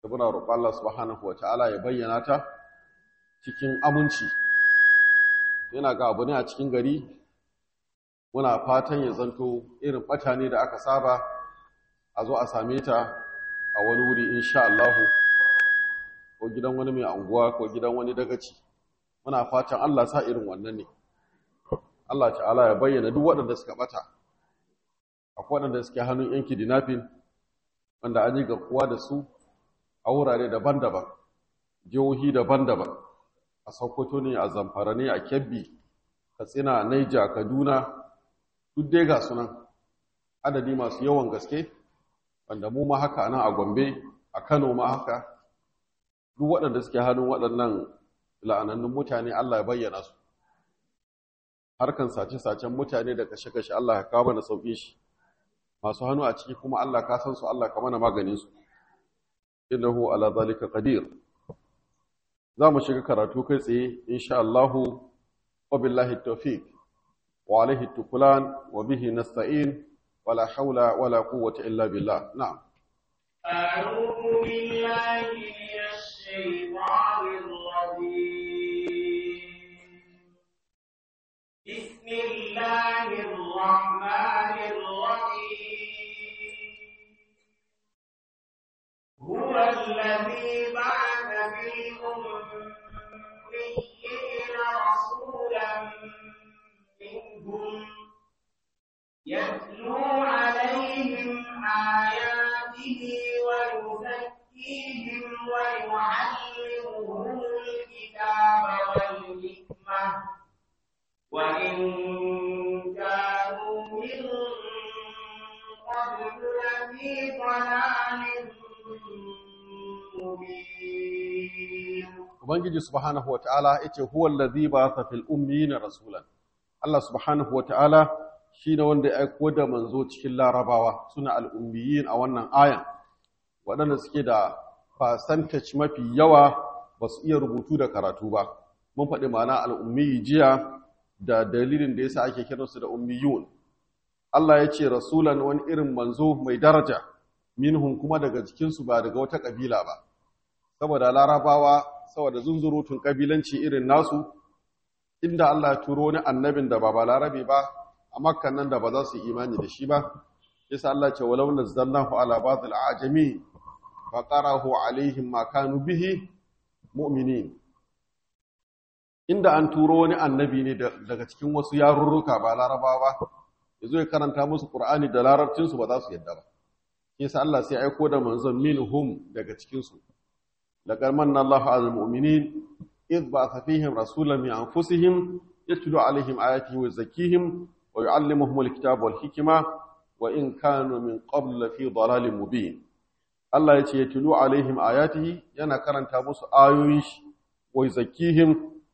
da muna roƙon Allah subhanahu wa ta'ala ya bayyana ta cikin aminci yana ga abu ne a cikin gari muna fatan ya zanto irin ɓata ne da aka saba a zo a same ta a wani wuri insha Allahu ko gidan wani mai anguwa ko gidan wani dagaci muna fatan Allah sa irin wannan ne Allah ta'ala ya bayyana duk waɗanda suka ɓata akwai waɗanda suke hannun yanki dinafin wanda an yi garkuwa da su a wurare daban-daban jihohi daban-daban a sokoto ne a zamfara ne a kebbi katsina naija kaduna duk dai ga sunan adadi masu yawan gaske wanda mu ma haka nan a gombe a kano ma haka duk waɗanda suke hannun waɗannan la'anannun mutane allah ya bayyana su harkan sace-sacen mutane da kashe-kashe allah ya kawo mana sauƙin shi masu hannu a ciki kuma allah ka san su allah ka mana maganin su innahu ala zalika qadir za mu shiga karatu kai tsaye insha Allah wa billahi tawfiq wa alaihi tukulan wa bihi nasta'in wala hawla wala quwwata illa billah na'am أعوذ بالله من الشيطان الرجيم بسم الله الرحمن الرحيم هو الذي بعث في الأميين رسولا منهم يتلو عليهم آياته ويزكيهم ويعلمهم الكتاب والحكمة وإن كانوا من قبل لفي ضلال مبين ubangiji subhanahu wata'ala yace huwa allazi ba'atha fil ummiyina rasulan Allah subhanahu wata'ala shine wanda ya aiko da manzo cikin larabawa suna al-ummiyin a wannan ayan waɗanda suke da percentage mafi yawa ba su iya rubutu da karatu ba mun faɗi ma'ana al-ummiyi jiya da dalilin da yasa ake kiransu da ummiyun Allah ya ce rasulan wani irin manzo mai daraja minhum kuma daga cikinsu ba daga wata kabila ba saboda larabawa saboda zunzurutun kabilanci irin nasu inda Allah ya turo wani annabin da ba balarabe ba a makkan nan da ba za su yi imani da shi ba yasa Allah ce walau nazzalnahu ala ba'dil ajami fa qarahu alaihim ma kanu bihi mu'minin inda an turo wani annabi ne daga cikin wasu yarurruka ba larabawa ba yazo ya karanta musu qur'ani da larabcin su ba za su yadda ba yasa Allah sai aiko da manzon minhum daga cikin su لقد من الله على المؤمنين إذ بعث فيهم رسولا من أنفسهم يتلو عليهم آياته ويزكيهم ويعلمهم الكتاب والحكمة وإن كانوا من قبل في ضلال مبين الله يتي يتلو عليهم آياته ينا كرنتا musu ayoyin shi wa yuzakkihim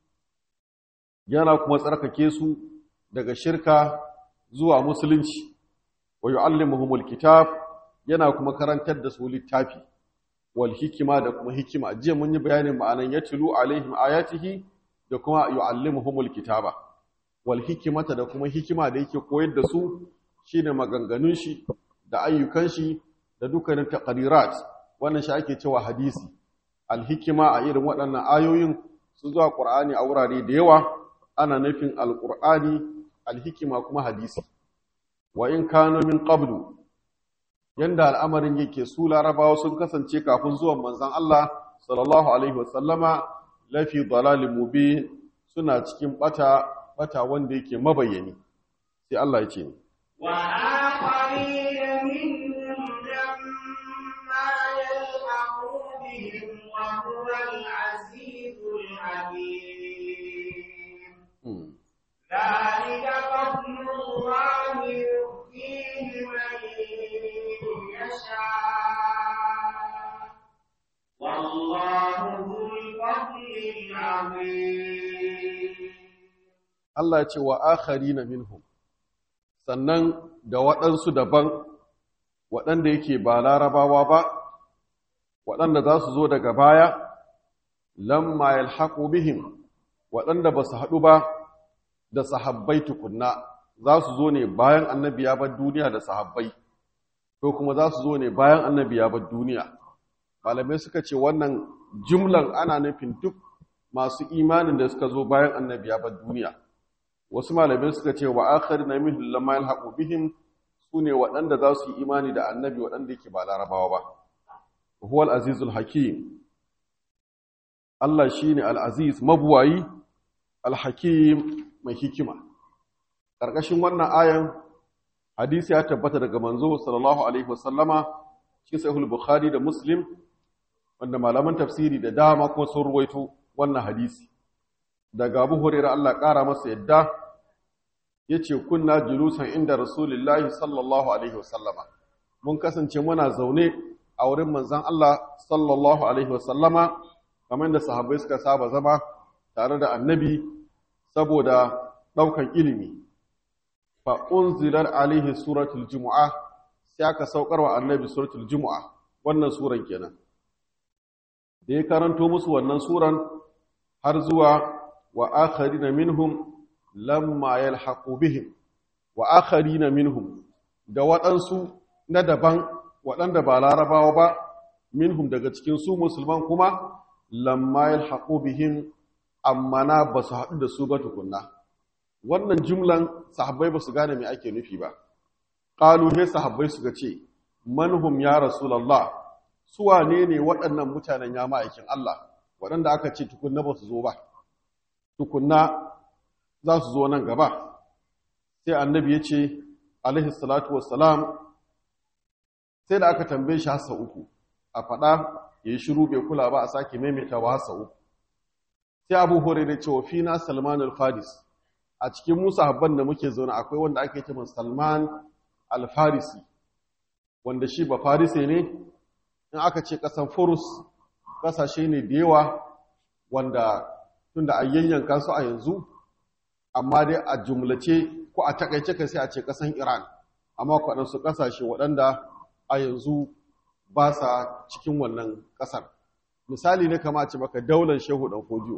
yana kuma tsarkake su daga shirka zuwa musulunci wa yu'allimuhumul kitab yana kuma karantar da su littafi wal hikima da kuma hikima jiya mun yi bayanin ma'anan yatlu alaihim ayatihi da kuma yu'allimuhumul kitaba wal hikimata da kuma hikima da yake koyar da su shine maganganun shi da ayyukan shi da dukkanin taqrirat wannan shi ake cewa hadisi al hikima a irin waɗannan ayoyin su zuwa qur'ani a wurare da yawa ana nufin al qur'ani al hikima kuma hadisi wa in kanu min qablu yanda al'amarin yake su larabawa sun kasance kafin zuwan manzan Allah sallallahu Alaihi wasallama lafi dalalin mubin suna cikin bata bata wanda yake mabayyani sai Allah ya ce ni وآخرين منهم لما يلحقوا بهم وهو العزيز الحكيم ذلك فضل الله يؤتيه من يشاء والله ذو الفضل العظيم Allah ya ce wa akharina minhum sannan da waɗansu daban waɗanda yake ba larabawa ba waɗanda za su zo daga baya lamma yalhaqu bihim waɗanda ba su haɗu ba da sahabbai tukunna za su zo ne bayan annabi ya bar duniya da sahabbai ko kuma za su zo ne bayan annabi ya bar duniya malamai suka ce wannan jumlan ana nufin duk masu imanin da suka zo bayan annabi ya bar duniya wasu malamai suka ce wa akharina minhum lamma yalhaqu bihim sune waɗanda za su yi imani da annabi waɗanda yake ba larabawa ba huwal azizul hakim Allah shine al-aziz mabuwayi al-hakim mai hikima ƙarƙashin wannan ayan hadisi ya tabbata daga manzo sallallahu alaihi wasallama cikin sahih bukhari da muslim wanda malaman tafsiri da dama kuma sun ruwaito wannan hadisi daga Abu Hurairah Allah ƙara masa yadda yace kunna julusan inda rasulullahi sallallahu alaihi wasallama mun kasance muna zaune a wurin manzon Allah sallallahu alaihi wasallama kamar da sahabbai suka saba zama tare da annabi saboda ɗaukan ilimi fa unzilar alaihi suratul jumu'a sai aka saukar wa annabi suratul jumu'a wannan suran kenan da ya karanto musu wannan suran har zuwa wa akharina minhum lamma yalhaqu bihim wa akharina minhum da waɗansu na daban waɗanda ba larabawa ba minhum daga cikin su musulman kuma lamma yalhaqu bihim amma na ba su haɗu da su ba tukunna wannan jumlan sahabbai ba su gane me ake nufi ba qalu he sahabbai suka ce manhum ya rasulullah su wane ne waɗannan mutanen ya ma'aikin Allah waɗanda aka ce tukunna ba su zo ba tukunna za su zo nan gaba sai annabi ya ce alaihi salatu wassalam sai da aka tambaye shi hasa uku a faɗa ya yi shiru bai kula ba a sake maimaitawa hasa uku sai abu hore da cewa fina salman al-faris a cikin musa habban da muke zaune akwai wanda ake ce salman al-farisi wanda shi ba farise ne in aka ce ƙasan furus ƙasashe ne da yawa wanda tun da yayyanka su a yanzu amma dai a jumlace ko a takaice ka sai a ce ƙasan iran amma kwaɗansu ƙasashe waɗanda a yanzu ba sa cikin wannan ƙasar misali ne kama ce maka daular shehu ɗan fodiyo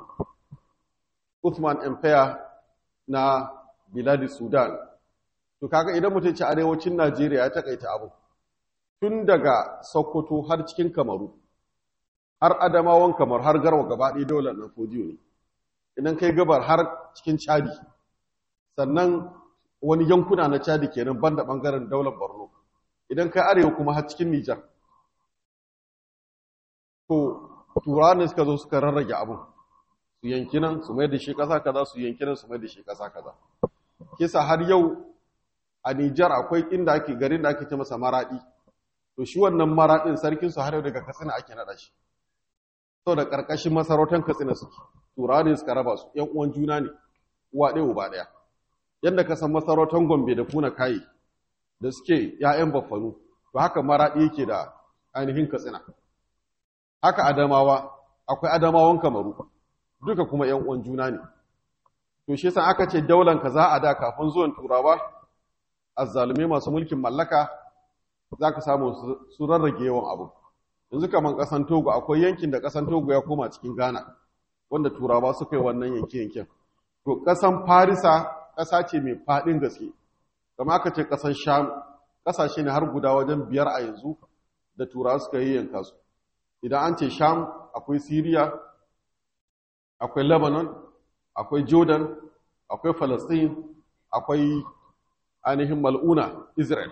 Uthman Empire na biladi Sudan to kaga idan mutum ce arewacin Najeriya ya takaita abu tun daga Sokoto har cikin Kamaru har Adamawan Kamar har Garwa gaba ɗaya daular ɗan fodiyo ne idan kai gabar har cikin Chadi sannan wani yankuna na Chadi kenan banda bangaren daular Borno idan kai arewa kuma har cikin Nijar to turawa ne suka zo suka rarrage abin su yanki nan su mai da shi ƙasa kaza su yanki nan su mai da shi ƙasa kaza kisa har yau a Nijar akwai inda ake garin da ake ce masa maraɗi to shi wannan maraɗin sarkin su har yau daga Katsina ake naɗa shi to da ƙarƙashin masarautar Katsina suke turawa ne suka raba su ƴan uwan juna ne uwa ɗaya uba ɗaya yadda ka san masarautar Gombe da Kuna Kayi da suke ‘ya'yan baffanu to haka maraɗi yake da ainihin Katsina haka Adamawa akwai Adamawan Kamaru duka kuma ‘yan uwan juna ne. To, shi san aka ce daular ka za a da kafin zuwan turawa, azzalume masu mulkin mallaka za ka samu su rarrage yawan abu. Yanzu kamar ƙasan Togo, akwai yankin da ƙasan Togo ya koma cikin Ghana, wanda turawa suka yi wannan yanke-yanken. To, ƙasan Farisa ƙasa ce mai faɗin gaske, kama aka ce ƙasan Sham, ƙasashe ne har guda wajen biyar a yanzu da turawa suka yi yanka su. Idan an ce Sham, akwai Siriya, akwai Lebanon, akwai Jordan, akwai Palestine, akwai ainihin mal'una Israel.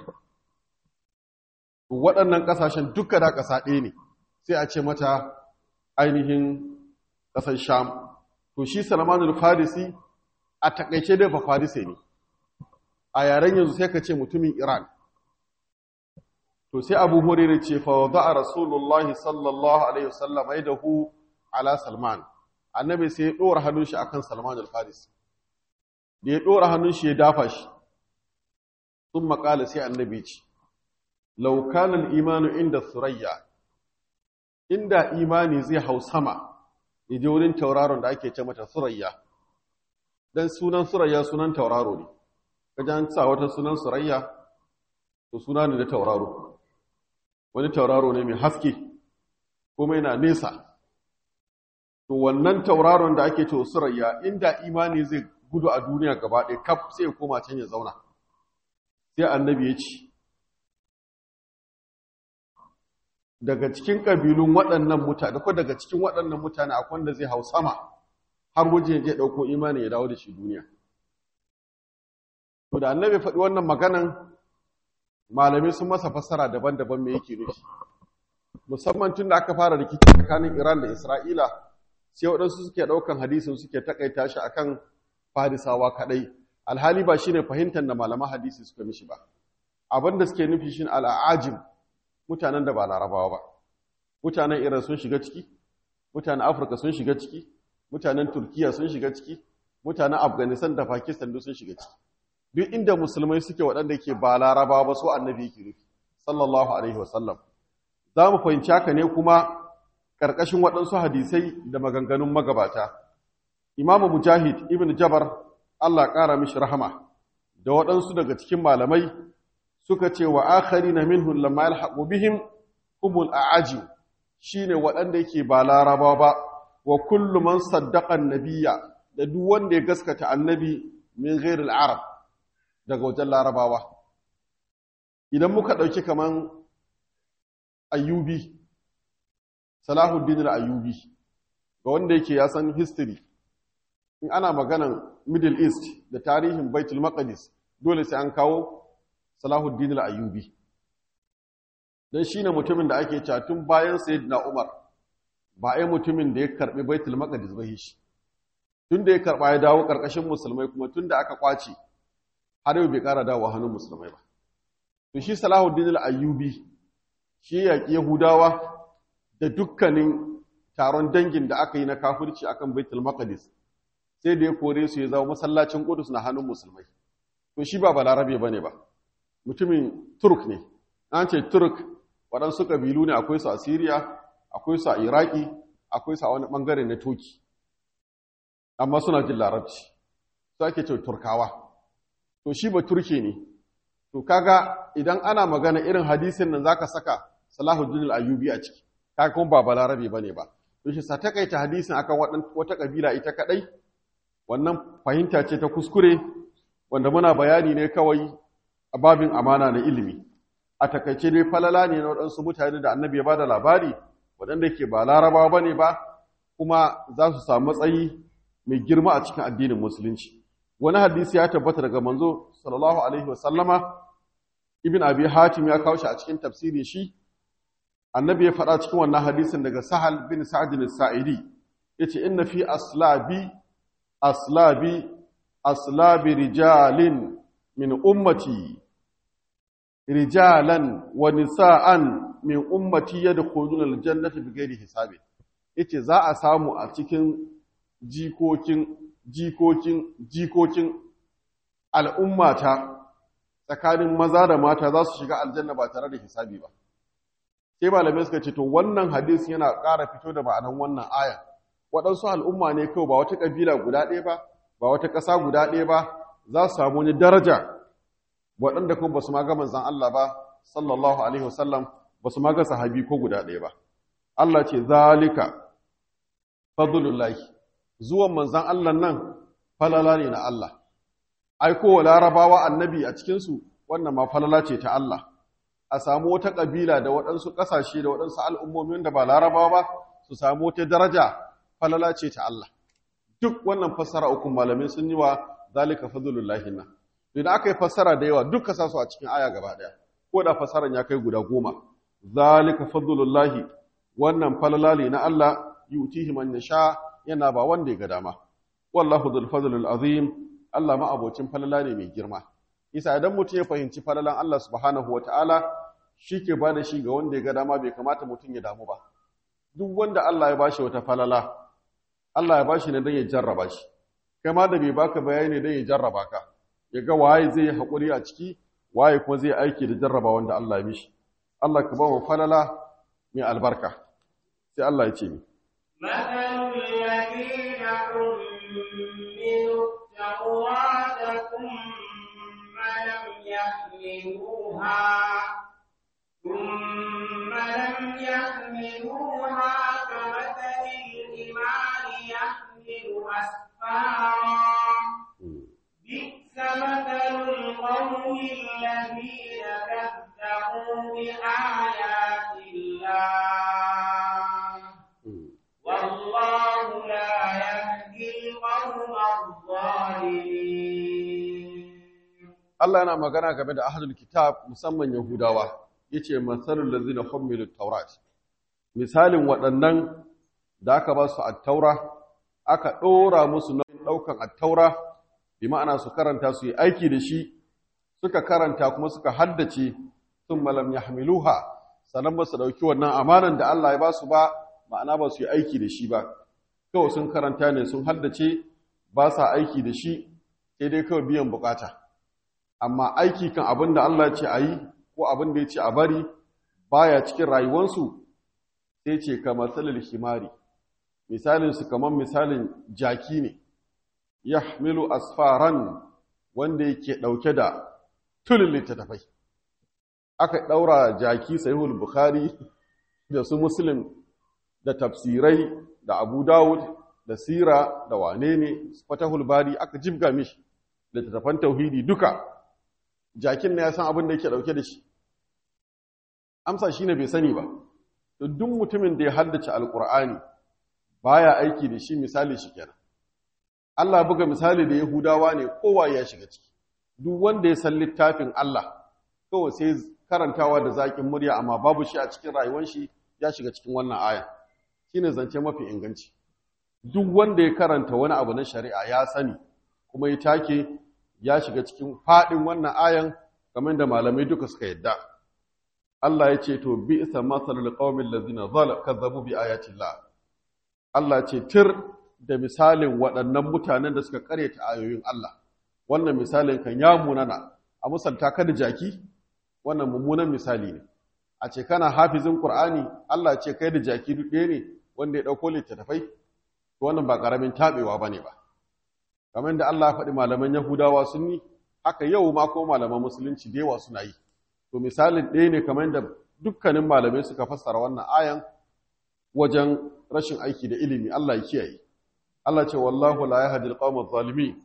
Waɗannan ƙasashen duka da ƙasa ɗaya ne, sai a ce mata ainihin ƙasar Sham. To shi Salmanul Farisi a taƙaice dai ba Farise ne, a yaren yanzu sai ka ce mutumin Iran. To sai Abu Hurairah ce fa wada'a Rasulullahi sallallahu alaihi wasallam aidahu ala Salman. annabi sai ya ɗora hannun shi akan Salman al-Faris da ya ɗora hannun shi ya dafa shi sun makala sai annabi ce laukanan imanu inda surayya inda imani zai hau sama ya je wurin tauraron da ake ce mata surayya dan sunan surayya sunan tauraro ne kajan sa wata sunan surayya to suna ne da tauraro wani tauraro ne mai haske kuma yana nesa to wannan tauraron da ake cewa surayya inda imani zai gudu a duniya gaba ɗaya kaf sai ya koma can ya zauna sai annabi ya ce daga cikin ƙabilun waɗannan mutane ko daga cikin waɗannan mutane akwai wanda zai hau sama har wajen ya ɗauko imani ya dawo da shi duniya to da annabi faɗi wannan maganan malamai sun masa fassara daban-daban me yake nufi musamman tun da aka fara rikici tsakanin Iran da Isra'ila sai waɗansu suke ɗaukan hadisin suke takaita shi akan farisawa kaɗai alhali ba shine fahimtar da malaman hadisi suka mishi ba abin da suke nufi shine al'ajim mutanen da ba larabawa ba mutanen Iran sun shiga ciki mutanen Afirka sun shiga ciki mutanen Turkiya sun shiga ciki mutanen Afghanistan da Pakistan duk sun shiga ciki duk inda musulmai suke waɗanda ke ba larabawa ba so annabi yake nufi sallallahu alaihi wasallam za mu fahimci haka ne kuma ƙarƙashin waɗansu hadisai da maganganun magabata imamu mujahid ibn jabar allah ƙara mishi rahama da waɗansu daga cikin malamai suka ce wa akhari na minhun lamma yalhaqu bihim humul a'aji shine waɗanda yake ba larabawa ba wa kullu man saddaqa nabiyya da duk wanda ya gaskata annabi min ghairil arab daga wajen larabawa idan muka ɗauki kaman ayyubi salahuddin al-ayyubi ga wanda yake ya san history in ana maganan middle east da tarihin baitul maqdis dole sai an kawo salahuddin al-ayyubi dan shine mutumin da ake cewa tun bayan sayyidina umar ba ai mutumin da ya karbi baitul maqdis ba shi tun da ya karba ya dawo karkashin musulmai kuma tun da aka kwace har yau bai kara dawo hannun musulmai ba to shi salahuddin al-ayyubi shi yaƙi Yahudawa da dukkanin taron dangin da aka yi na kafirci akan Baitul Maqdis sai da ya kore su ya zama masallacin Qudus na hannun musulmai to shi ba balarabe bane ba mutumin Turk ne an ce Turk waɗansu kabilu ne akwai su a Syria akwai su a Iraki akwai su a wani bangare na Turki amma suna jin larabci su ake ce Turkawa to shi ba Turke ne to kaga idan ana magana irin hadisin nan zaka saka Salahuddin al-Ayyubi a ciki kaga kuma ba balarabe bane ba to shi sa takaita hadisin akan wata kabila ita kadai wannan fahimta ce ta kuskure wanda muna bayani ne kawai a babin amana na ilimi a takaice dai falala ne na waɗansu mutane da annabi ya bada labari waɗanda ke ba larabawa bane ba kuma za su samu matsayi mai girma a cikin addinin musulunci wani hadisi ya tabbata daga manzo sallallahu alaihi wa sallama ibn abi hatim ya kawo shi a cikin tafsiri shi annabi ya faɗa cikin wannan hadisin daga sahal bin sa'd al-sa'idi yace inna fi aslabi aslabi aslabi rijalin min ummati rijalan wa nisa'an min ummati yadkhuluna al-jannata bighairi hisabi yace za a samu a cikin jikokin jikokin jikokin al'ummata tsakanin maza da mata za su shiga aljanna ba tare da hisabi ba sai malamai suka ce to wannan hadisi yana ƙara fito da ma'anan wannan aya waɗansu al'umma ne kawai ba wata ƙabila guda ɗaya ba ba wata ƙasa guda ɗaya ba za su samu wani daraja waɗanda kuma ba su ma ga manzan Allah ba sallallahu alaihi wasallam ba su ma ga sahabi ko guda ɗaya ba Allah ce zalika fadlullahi zuwan manzan Allah nan falala ne na Allah aikowa larabawa annabi a cikinsu wannan ma falala ce ta Allah a samu wata ƙabila da waɗansu ƙasashe da waɗansu al'ummomin da ba larabawa ba su samu wata daraja falala ce ta Allah duk wannan fassara uku malamin sun yi wa zalika fadlullahi na idan aka yi fassara da yawa duk kasa su a cikin aya gaba ɗaya ko da fassaran ya kai guda goma zalika fadlullahi wannan falala ne na Allah yutihi man yasha yana ba wanda ya ga dama wallahu dhul fadlil azim Allah ma abocin falala ne mai girma isa idan mutum ya fahimci falalan Allah subhanahu wataala ke ba da shi ga wanda ya ga dama bai kamata mutum ya damu ba duk wanda Allah ya bashi wata falala Allah ya bashi ne don ya jarraba shi kai ma da bai baka bayani don ya jarraba ka ya ga waye zai haƙuri a ciki waye kuma zai aiki da jarraba wanda Allah ya mishi Allah ka ba mu falala mai albarka sai Allah ya ce ni مثل الذين حملوا التوراة ثم لم يحملوها ثم لم يحملوها كمثل الحمار يحمل أسفارا بئس مثل القوم الذين كذبوا بآيات الله الله والله لا يهدي القوم الظالمين Allah yana magana game da ahlul kitab musamman Yahudawa yace masalul ladzina hummilut tawrat misalin waɗannan da aka ba su at-taura aka ɗora musu nauyin ɗaukan at-taura bi ma'ana su karanta su yi aiki da shi suka karanta kuma suka haddace sun malam yahmiluha sannan ba su ɗauki wannan amanan da Allah ya ba su ba ma'ana ba su yi aiki da shi ba kawai sun karanta ne sun haddace ba sa aiki da shi sai dai kawai biyan bukata amma aiki kan abin da Allah ce a yi ko abin da ya ce a bari baya cikin rayuwansu sai ce kamar salil himari misalinsu kamar misalin jaki ne ya milu asfaran wanda yake ɗauke da tulin littattafai aka ɗaura jaki sahihul bukhari da su muslim da tafsirai da abu dawud da sira da wane ne fatahul bari aka jibga mishi littattafan tauhidi duka jakin na ya san abin da yake dauke da shi amsa shine bai sani ba to duk mutumin da ya haddace alqur'ani baya aiki da shi misali shi kenan Allah buga misali da Yahudawa ne kowa ya shiga ciki duk wanda ya san littafin Allah kawai sai karantawa da zakin murya amma babu shi a cikin rayuwar shi ya shiga cikin wannan aya shine zance mafi inganci duk wanda ya karanta wani abu na shari'a ya sani kuma ya take ya shiga cikin faɗin wannan ayan kamar da malamai duka suka yadda Allah ya ce to bi isa masalul qaumil ladzina kazzabu bi ayatillah Allah ce tir da misalin waɗannan mutanen da suka karyata ayoyin Allah wannan misalin kan ya munana a musalta ka da jaki wannan mummunan misali ne a ce kana hafizin Qur'ani Allah ce kai da jaki duk ɗaya ne wanda ya ɗauko littattafai to wannan ba ƙaramin taɓewa bane ba kamar da Allah ya faɗi malaman Yahudawa sun yi haka yau ma ko malaman musulunci da yawa suna yi to misalin ɗaya ne kamar da dukkanin malamai suka fassara wannan ayan wajen rashin aiki da ilimi Allah ya kiyaye Allah ce wallahu la yahdi alqawma zalimin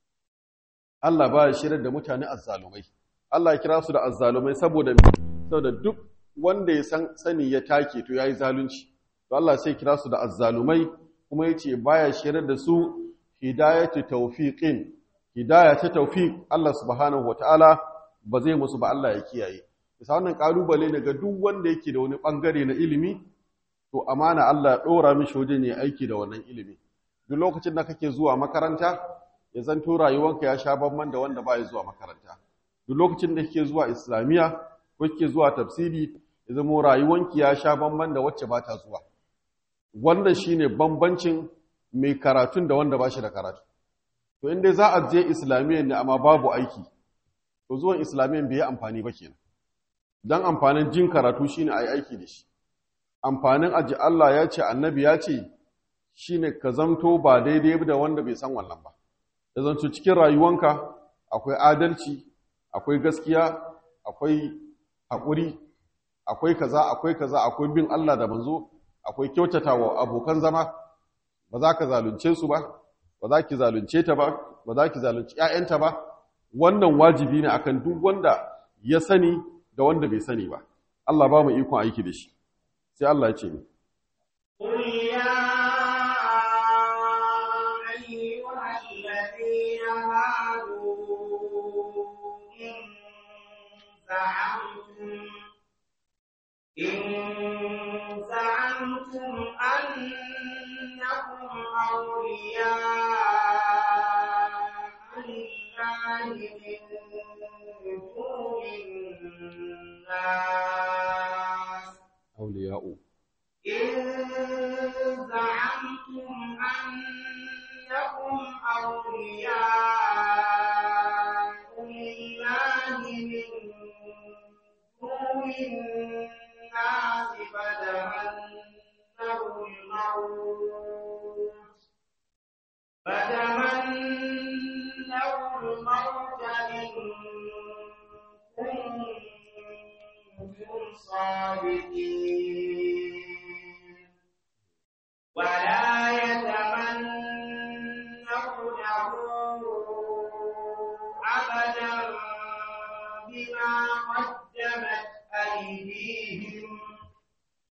Allah ba ya shirar da mutane azzalumai Allah ya kira su da azzalumai saboda saboda duk wanda ya san sani ya take to yayi zalunci to Allah sai kira su da azzalumai kuma yace baya shirar da su hidayatu tawfiqin hidaya ta tawfiq Allah subhanahu wataala ba zai musu ba Allah ya kiyaye bisa wannan kalubale ne ga duk wanda yake da wani bangare na ilimi to amana Allah ya dora mishi wajen ya aiki da wannan ilimi duk lokacin da kake zuwa makaranta ya zanto rayuwanka ya sha bamban da wanda baya zuwa makaranta duk lokacin da kake zuwa islamiya ko kake zuwa tafsiri ya zama rayuwanki ya sha bamban da wacce ba ta zuwa wannan shine bambancin mai karatun da wanda ba shi da karatu to inda za a je islamiyyar ne amma babu aiki to zuwan islamiyyar bai yi amfani ba kenan dan amfanin jin karatu shine ayi aiki da shi amfanin aji Allah ya ce annabi ya ce shine ka zamto ba daidai da wanda bai san wannan ba da zanto cikin rayuwanka akwai adalci akwai gaskiya akwai haƙuri akwai kaza akwai kaza akwai bin Allah da manzo akwai kyautata wa abokan zama ba za ka zalunce su ba ba za ki zalunce ta ba ba za ki zalunci ƴaƴanta ba wannan wajibi ne akan duk wanda ya sani da wanda bai sani ba Allah ba mu ikon aiki da shi sai Allah ya ce ni قل يا أيها الذين هادوا إن زعمتم إن زعمتم أنكم أولياء لله من دون الناس awliya'u إن زعمتم أنكم أولياء لله من دون الناس فتمنوا الموت فتمنوا الموت إن كنتم صادقين ولا يتمنونه أبدا بما قدمت أيديهم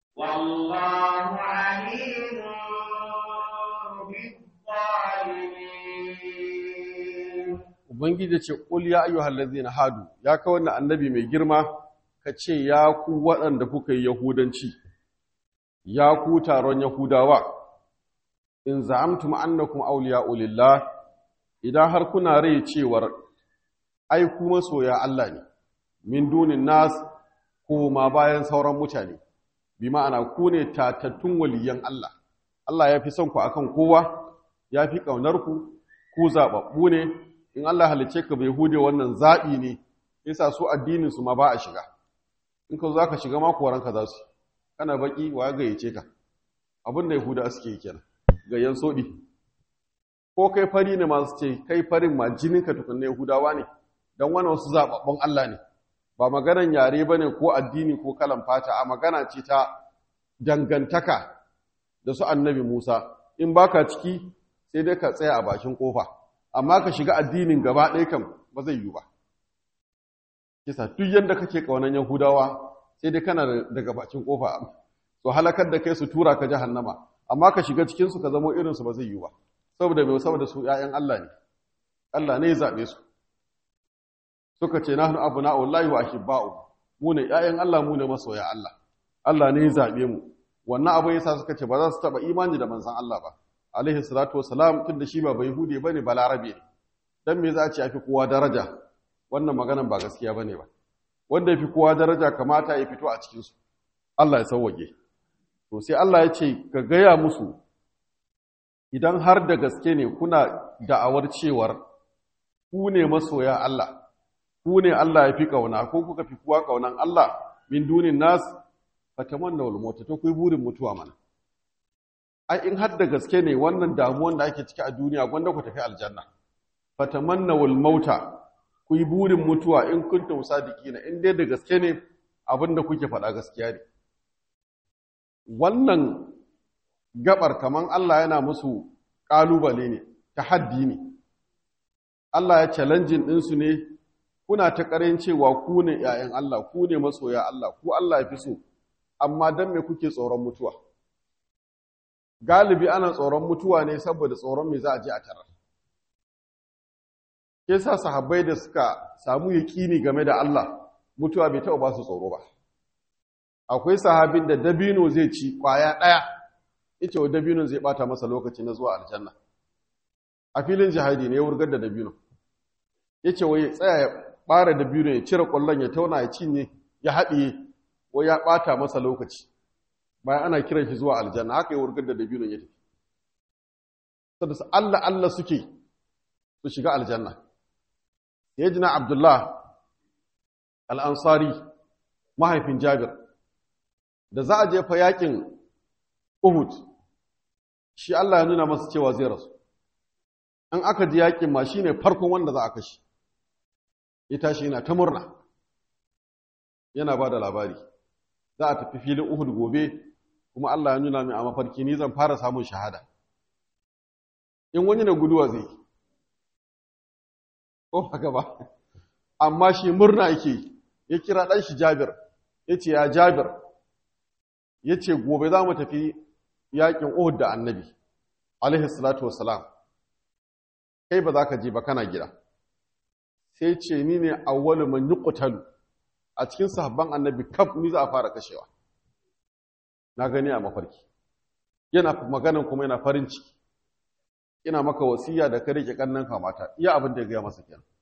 ubangiji ce qul ya ayyuhal ladzina hadu ya ka wannan annabi mai girma ka ce ya ku waɗanda kuka yi yahudanci ya ku taron yahudawa in za'amtum annakum awliya'u lillah idan har kuna rai cewar ai ku masoya Allah ne min dunin nas ko ma bayan sauran mutane bi ma'ana ku ne tatattun waliyan Allah Allah ya fi son ku akan kowa ya fi ƙaunar ku ku zaɓaɓɓu ne in Allah halice ka bai hude wannan zaɓi ne yasa su addinin su ma ba a shiga in ka za ka shiga ma koranka za su kana baki wa gayyace ka abin da yahuda suke yi kenan gayyan soɗi ko kai fari ne masu ce kai farin ma jininka tukunna yahudawa ne don wani wasu zaɓaɓɓun Allah ne ba maganan yare ba ne ko addini ko kalan fata a magana ce ta dangantaka da su annabi Musa in baka ciki sai dai ka tsaya a bakin kofa amma ka shiga addinin gaba ɗaya kan ba zai yi ba kisa duk yadda kake ƙaunar yahudawa sai dai kana daga bakin kofa so halakar da kai su tura ka jahannama amma ka shiga cikinsu ka zamo irinsu ba zai yi ba saboda mai saboda su ‘ya'yan Allah ne Allah ne ya zaɓe su suka ce nahnu abna'ullahi wa ahibba'u mu ne ‘ya'yan Allah mu ne masoya Allah Allah ne ya zaɓe mu wannan abu yasa suka ce ba za su taɓa imani da manzon Allah ba alaihi salatu wassalam tunda shi ba bayhude bane ba larabe ne dan me za a ce yafi kowa daraja wannan maganan ba gaskiya bane ba wanda yafi kowa daraja kamata ya fito a cikin su Allah ya sauwage to sai Allah ya ce ka gaya musu idan har da gaske ne kuna da'awar cewar ku ne masoya Allah ku ne Allah ya fi kauna ko kuka fi kowa kaunan Allah min dunin nas fatamanna wal mauta to kuyi burin mutuwa mana ai in har da gaske ne wannan damuwan da ake ciki a duniya gwanda ku tafi aljanna fatamanna wal mauta kuyi burin mutuwa in kuntum sadiqina in dai da gaske ne abinda kuke faɗa gaskiya ne wannan gabar kaman Allah yana musu ƙalubale ne tahaddi ne Allah ya challenging ɗinsu ne kuna ta ƙarin cewa ku ne ‘ya'yan Allah ku ne masoya Allah ku Allah ya fi so amma don me kuke tsoron mutuwa galibi ana tsoron mutuwa ne saboda tsoron me za a je a tarar ke sa sahabbai da suka samu yaƙini game da Allah mutuwa bai taɓa ba su tsoro ba akwai sahabin da dabino zai ci ƙwaya ɗaya ita wa dabino zai ɓata masa lokaci na zuwa aljanna a filin jihadi ne ya wurgar da dabino ya ce wai tsaya ya ɓara dabino ya cire ƙwallon ya tauna ya cinye ya haɗiye wai ya ɓata masa lokaci bayan ana kiran shi zuwa aljanna haka ya wurgar da dabino ya tafi saboda su Allah Allah suke su shiga aljanna ya jina Abdullah al'ansari mahaifin Jabir da za a jefa yakin Uhud shi Allah ya nuna masa cewa zai rasu an aka ji yakin ma shine farkon wanda za a kashi ya tashi yana ta murna yana ba da labari za a tafi filin Uhud gobe kuma Allah ya nuna min a mafarki ni zan fara samun shahada in wani na guduwa zai ko haka ba amma shi murna yake ya kira ɗan shi Jabir ya ce ya Jabir ya ce gobe za mu tafi yaƙin Uhud da annabi alaihi salatu wassalam kai ba za ka je ba kana gida sai ce ni ne awwalu man yuqtalu a cikin sahabban annabi kaf ni za a fara kashewa na gani a mafarki yana maganan kuma yana farin ciki ina maka wasiya da ka rike kannan kamata iya abin da ya gaya masa kenan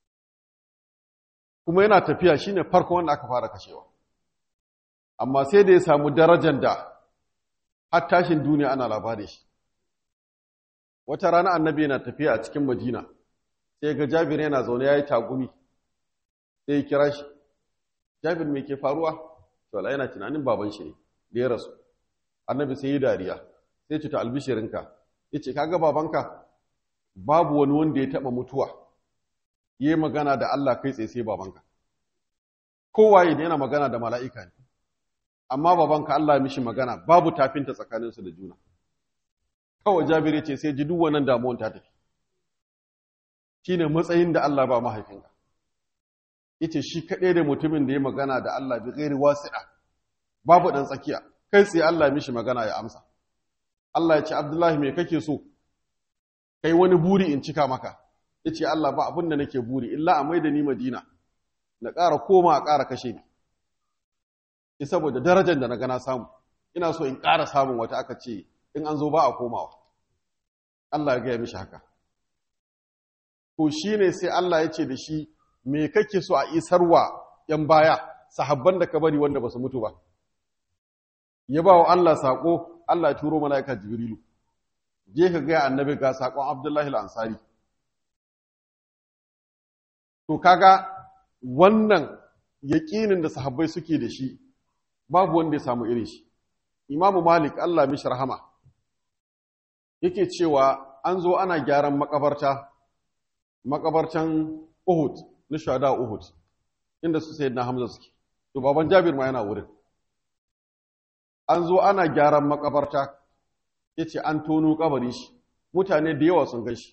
kuma yana tafiya shine farko wanda aka fara kashewa amma sai da ya samu darajar da har tashin duniya ana labarin shi wata rana annabi yana tafiya a cikin madina sai ga jabir yana zaune ya yi tagumi sai ya kira shi jabir mai ke faruwa to Allah yana tunanin baban shi ne da ya rasu annabi sai yi dariya sai ce ta albishirinka ya ce kaga babanka babu wani wanda ya taɓa mutuwa ya yi magana da Allah kai tsaye sai babanka kowaye da yana magana da mala'ika ne amma babanka Allah ya mishi magana babu tafinta tsakaninsu da juna kawai jabir ya ce sai ji duk wannan damuwan ta tafi shine matsayin da Allah ba mahaifinka yace shi kaɗai da mutumin da ya magana da Allah bi ghairi wasi'a babu dan tsakiya kai tsaye Allah ya mishi magana ya amsa Allah ya ce Abdullahi me kake so kai wani buri in cika maka yace Allah ba abin da nake buri illa a maida ni Madina na ƙara koma a ƙara kashe ni ki saboda darajar da na gana samu ina so in ƙara samun wata aka ce in an zo ba a komawa Allah ya gaya mishi haka to shine sai Allah ya ce da shi me kake so a isarwa yan baya sahabban da ka bari wanda ba su mutu ba ya ba wa Allah saƙo Allah ya turo mala'ika Jibrilu je ka gaya annabi ga saƙon Abdullahi al-Ansari to kaga wannan yaƙinin da sahabbai suke da shi babu wanda ya samu irin shi Imam Malik Allah mishi rahama yake cewa an zo ana gyaran makabarta makabartan Uhud na shahada Uhud inda su sayyidina Hamza suke to baban Jabir ma yana wurin an zo ana gyaran makabarta yace an tono kabari shi mutane da yawa sun gashi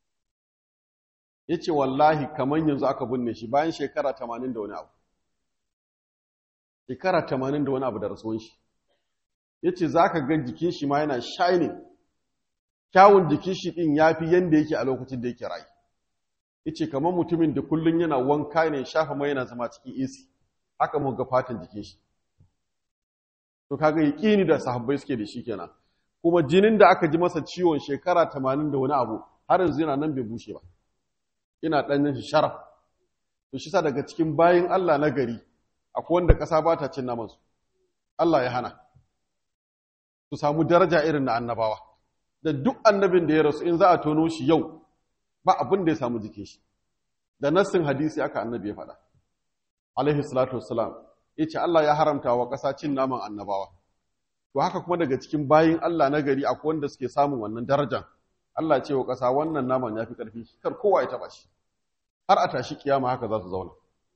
yace wallahi kaman yanzu aka binne shi bayan shekara 80 da wani abu shekara 80 da wani abu da rasuwan shi yace zaka ga jikin shi ma yana shining kyawun jikin shi din yafi yanda yake a lokacin da yake rayu yace kamar mutumin da kullun yana wanka ne shafa mai yana zama cikin AC haka mu ga fatan jikin shi to kaga yaqini da sahabbai suke da shi kenan kuma jinin da aka ji masa ciwon shekara 80 da wani abu har yanzu yana nan bai bushe ba ina danyen shi sharaf to shi sa daga cikin bayin Allah na gari akwai wanda kasa ba ta cin naman su Allah ya hana su samu daraja irin na annabawa da duk annabin da ya rasu in za a tono shi yau ba abin da ya samu jikin shi da nassin hadisi aka annabi ya faɗa alaihi salatu wassalam yace Allah ya haramta wa ƙasa cin naman annabawa to haka kuma daga cikin bayin Allah na gari akwai wanda suke samun wannan darajar Allah ce wa ƙasa wannan naman ya fi ƙarfi kar kowa ya taɓa shi har a tashi kiyama haka za su zauna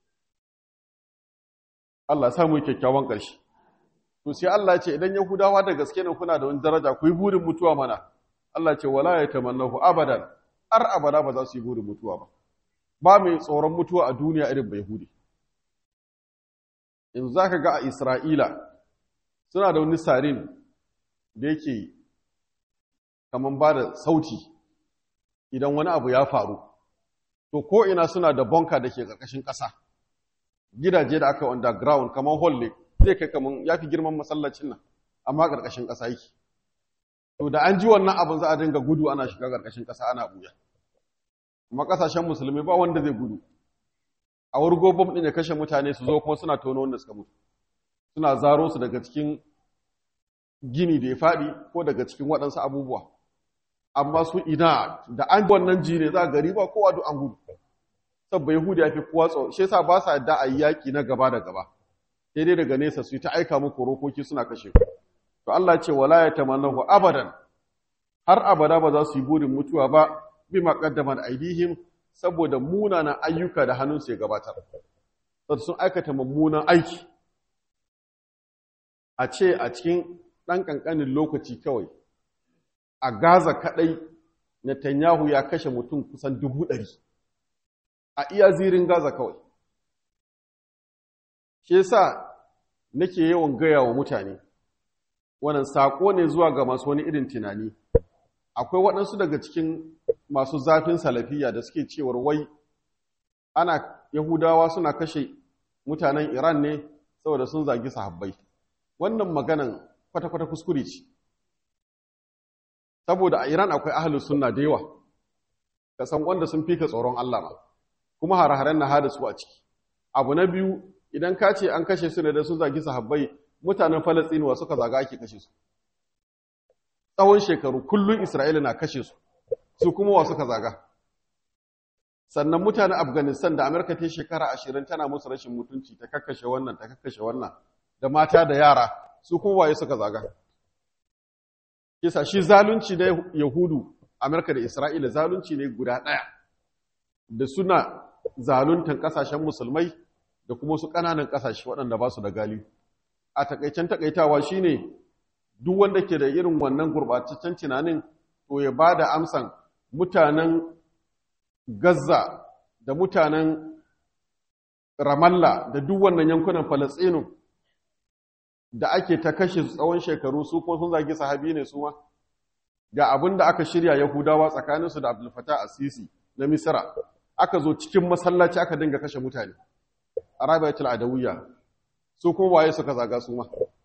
Allah samu kyakkyawan ƙarshe to sai Allah ya ce idan Yahudawa da gaske ne kuna da wani daraja ku yi burin mutuwa mana Allah ce wala ya tamannahu abadan har abada ba za su yi burin mutuwa ba ba mai tsoron mutuwa a duniya irin bai hudi in za ka ga a Isra'ila suna da wani sarin da yake kaman ba da sauti idan wani abu ya faru to ko ina suna da bonka da ke ƙarƙashin ƙasa gidaje da aka underground kaman hall ne zai kai kaman ya fi girman masallacin nan amma ƙarƙashin ƙasa yake to da an ji wannan abin za a dinga gudu ana shiga ƙarƙashin ƙasa ana buya amma ƙasashen musulmi ba wanda zai gudu a wurgo bom ɗin ya kashe mutane su zo kuma suna tono wanda suka mutu suna zaro su daga cikin gini da ya faɗi ko daga cikin waɗansu abubuwa amma su ina da an wannan ji ne za a gari ba kowa duk an gudu sabba yahudi ya fi kowa tsoro shi yasa ba sa yadda a yi yaƙi na gaba da gaba sai dai daga nesa su yi ta aika muku rokoki suna kashe ku to Allah ce wala ya tamannahu abadan har abada ba za su yi burin mutuwa ba bi maqaddamat aidihim saboda munanan ayyuka da hannunsu ya gabatar saboda sun aikata mummunan aiki a ce a cikin ɗan ƙanƙanin lokaci kawai a Gaza kaɗai Netanyahu ya kashe mutum kusan dubu ɗari a iya zirin Gaza kawai shi yasa nake yawan gaya wa mutane wannan saƙo ne zuwa ga masu wani irin tunani akwai waɗansu daga cikin masu zafin salafiya da suke cewar wai ana yahudawa suna kashe mutanen iran ne saboda sun zagi sahabbai wannan maganan kwata-kwata kuskure ce saboda a iran akwai ahalus sunna da yawa ka san wanda sun fika tsoron allah ma kuma hare-haren na hada su a ciki abu na biyu idan ka ce an kashe su ne da sun zagi sahabbai mutanen Falasɗinuwa suka zaga ake kashe su. Tsawon shekaru kullum Isra'ila na kashe su, su kuma wa suka zaga. Sannan mutanen Afghanistan da Amurka ta shekara ashirin tana musu rashin mutunci ta kakkashe wannan, ta kakkashe wannan, da mata da yara, su kuma waye suka zaga. Kisa shi zalunci na Yahudu, Amurka da Isra'ila zalunci ne guda ɗaya, da suna zaluntan ƙasashen musulmai da kuma su ƙananan ƙasashe waɗanda ba su da galihu. a takaicen takaitawa shine duk wanda ke da irin wannan gurbataccen tunanin to ya ba da amsan mutanen Gaza da mutanen Ramallah da duk wannan yankunan Falasɗinu da ake ta kashe su tsawon shekaru su kuma sun zagi sahabi ne su ma ga abin da aka shirya Yahudawa tsakaninsu da Abdul Fattah Asisi na misra aka zo cikin masallaci aka dinga kashe mutane arabiyatul adawiyya su kuma waye suka zaga su ma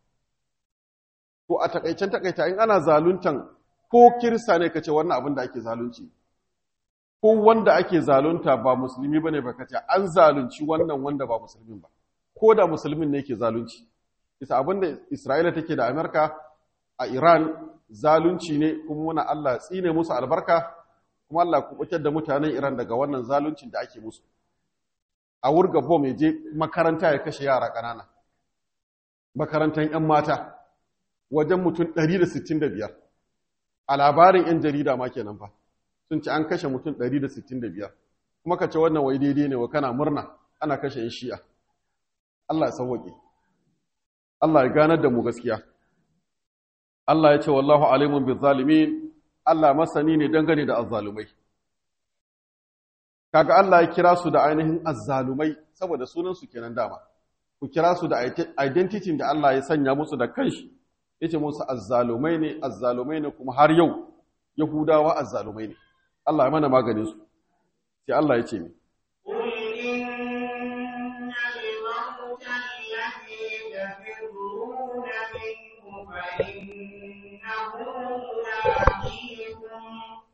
ko a takaicen takaita in ana zaluntan ko kirista ne kace wannan abin da ake zalunci ko wanda ake zalunta ba musulmi bane ba kace an zalunci wannan wanda ba musulmin ba ko da musulmin ne yake zalunci isa abin da Isra'ila take da Amerika a Iran zalunci ne kuma muna Allah tsine musu albarka kuma Allah kubutar da mutanen Iran daga wannan zaluncin da ake musu a wurga bom ya je makaranta ya kashe yara ƙanana makarantar 'yan mata wajen mutum 165 a labarin 'yan jarida ma kenan fa sun ce an kashe mutum 165 kuma ka ce wannan wai daidai ne wa kana murna ana kashe 'yan shi'a Allah ya sauwaƙe Allah ya ganar da mu gaskiya Allah ya ce wallahu alimun bi zalimin Allah masani ne dangane da azzalumai kaga Allah ya kira su da ainihin azzalumai saboda sunan su kenan dama ku kira su da identity da Allah ya sanya musu da kanshi yace musu azzalumai ne azzalumai ne kuma har yau yahudawa azzalumai ne Allah ya mana maganin su sai Allah ya ce mi قل إن الموت الذي تفرون منه فإنه ملاقيكم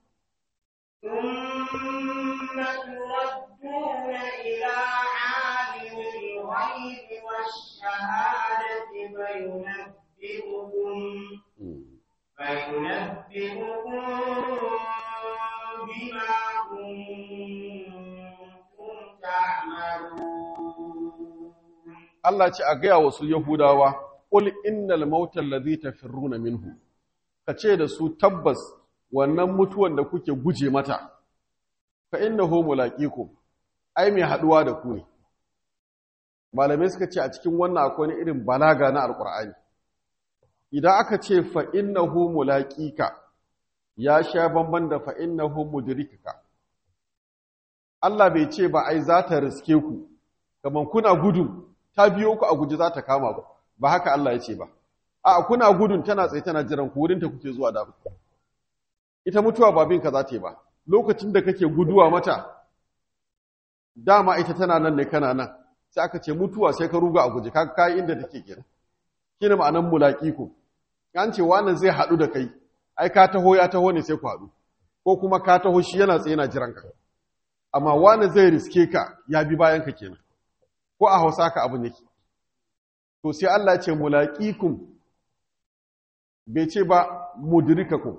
ثم تردون إلى عالم الغيب والشهادة فينبئكم فينبئكم بما كنتم تعملون Allah ce a gaya wasu Yahudawa, ƙul innal mautal ladhi tafirruna minhu, ka ce da su tabbas wannan mutuwan da kuke guje mata, fa innahu mulaqikum ai mai haɗuwa da ku ne. Malamai suka ce a cikin wannan akwai wani irin balaga na Alƙur'ani. Idan aka ce fa innahu mulaqika ya sha bamban da fa innahu mudrikaka. Allah bai ce ba ai za ta riske ku, kamar kuna gudu ta biyo ku a guji za ta kama ku ba haka Allah ya ce ba a kuna gudun tana tsaye tana jiran ku wurinta kuke zuwa da ita mutuwa ba bin ka za ta yi ba lokacin da kake guduwa mata dama ita tana nan ne kana nan sai aka ce mutuwa sai ka ruga a guji ka kai inda take kenan kina ma'anan mulaki ku an ce wannan zai haɗu da kai ai ka taho ya taho ne sai ku haɗu ko kuma ka taho shi yana tsaye yana jiran ka amma wani zai riske ka ya bi bayan ka kenan ko a hausa ka abin yake to sai Allah ce mulaqikum bai ce ba mudrikakum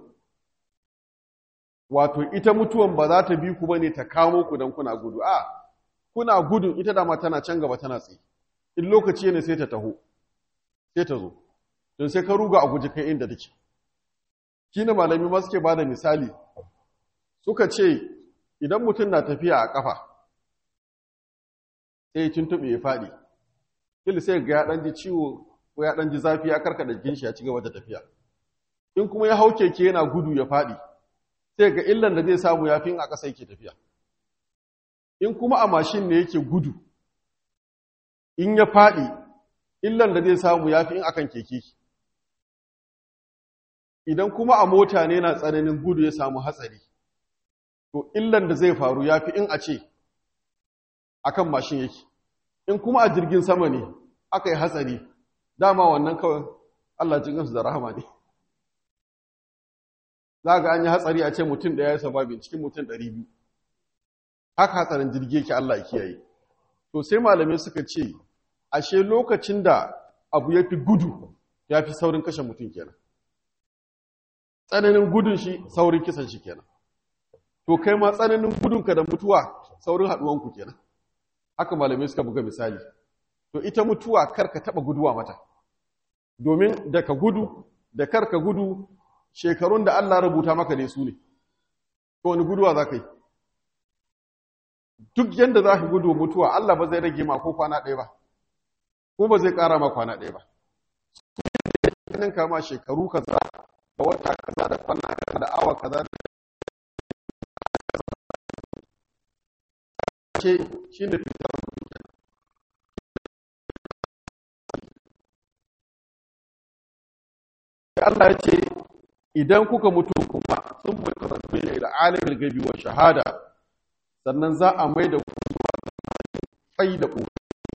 wato ita mutuwan ba za ta bi ku bane ta kamo ku dan kuna gudu a kuna gudun ita dama tana can gaba tana tsaye in lokaci ne sai ta taho sai ta zo don sai ka ruga a guji kai inda take kina malami ma suke bada misali suka ce idan mutum na tafiya a kafa sai ya tuntuɓe ya faɗi kila sai ga ya ɗan ji ciwo ko ya ɗan ji zafi ya karkada jikin shi ya ci gaba da tafiya in kuma ya hau keke yana gudu ya faɗi sai ga illan da zai samu ya fi in a ƙasa yake tafiya in kuma a mashin ne yake gudu in ya faɗi illan da zai samu ya fi in akan keke idan kuma a mota ne na tsananin gudu ya samu hatsari to illan da zai faru ya fi in a ce akan mashin yake in kuma a jirgin sama ne aka yi hatsari dama wannan kawai Allah jin gansu da rahama ne za ga an yi hatsari a ce mutum ɗaya ya sababin cikin mutum ɗari biyu haka hatsarin jirgi yake Allah ya kiyaye to sai malamai suka ce ashe lokacin da abu ya fi gudu ya fi saurin kashe mutum kenan tsananin gudun shi saurin kisan shi kenan to kai ma tsananin gudunka da mutuwa saurin haɗuwanku kenan haka malamai suka buga misali to ita mutuwa kar ka taba guduwa mata domin da ka gudu da kar ka gudu shekarun da Allah rubuta maka ne su ne to wani guduwa za ka yi duk yanda za ka gudu mutuwa Allah ba zai rage ma ko kwana ɗaya ba ko ba zai ƙara ma kwana ɗaya ba su kama shekaru kaza da wata kaza da kwana kaza da awa kaza ce shi ne fitar Allah ya ce idan kuka mutu kuma sun mutu ne da alimin gabi wa shahada sannan za a mai da ku fai da ku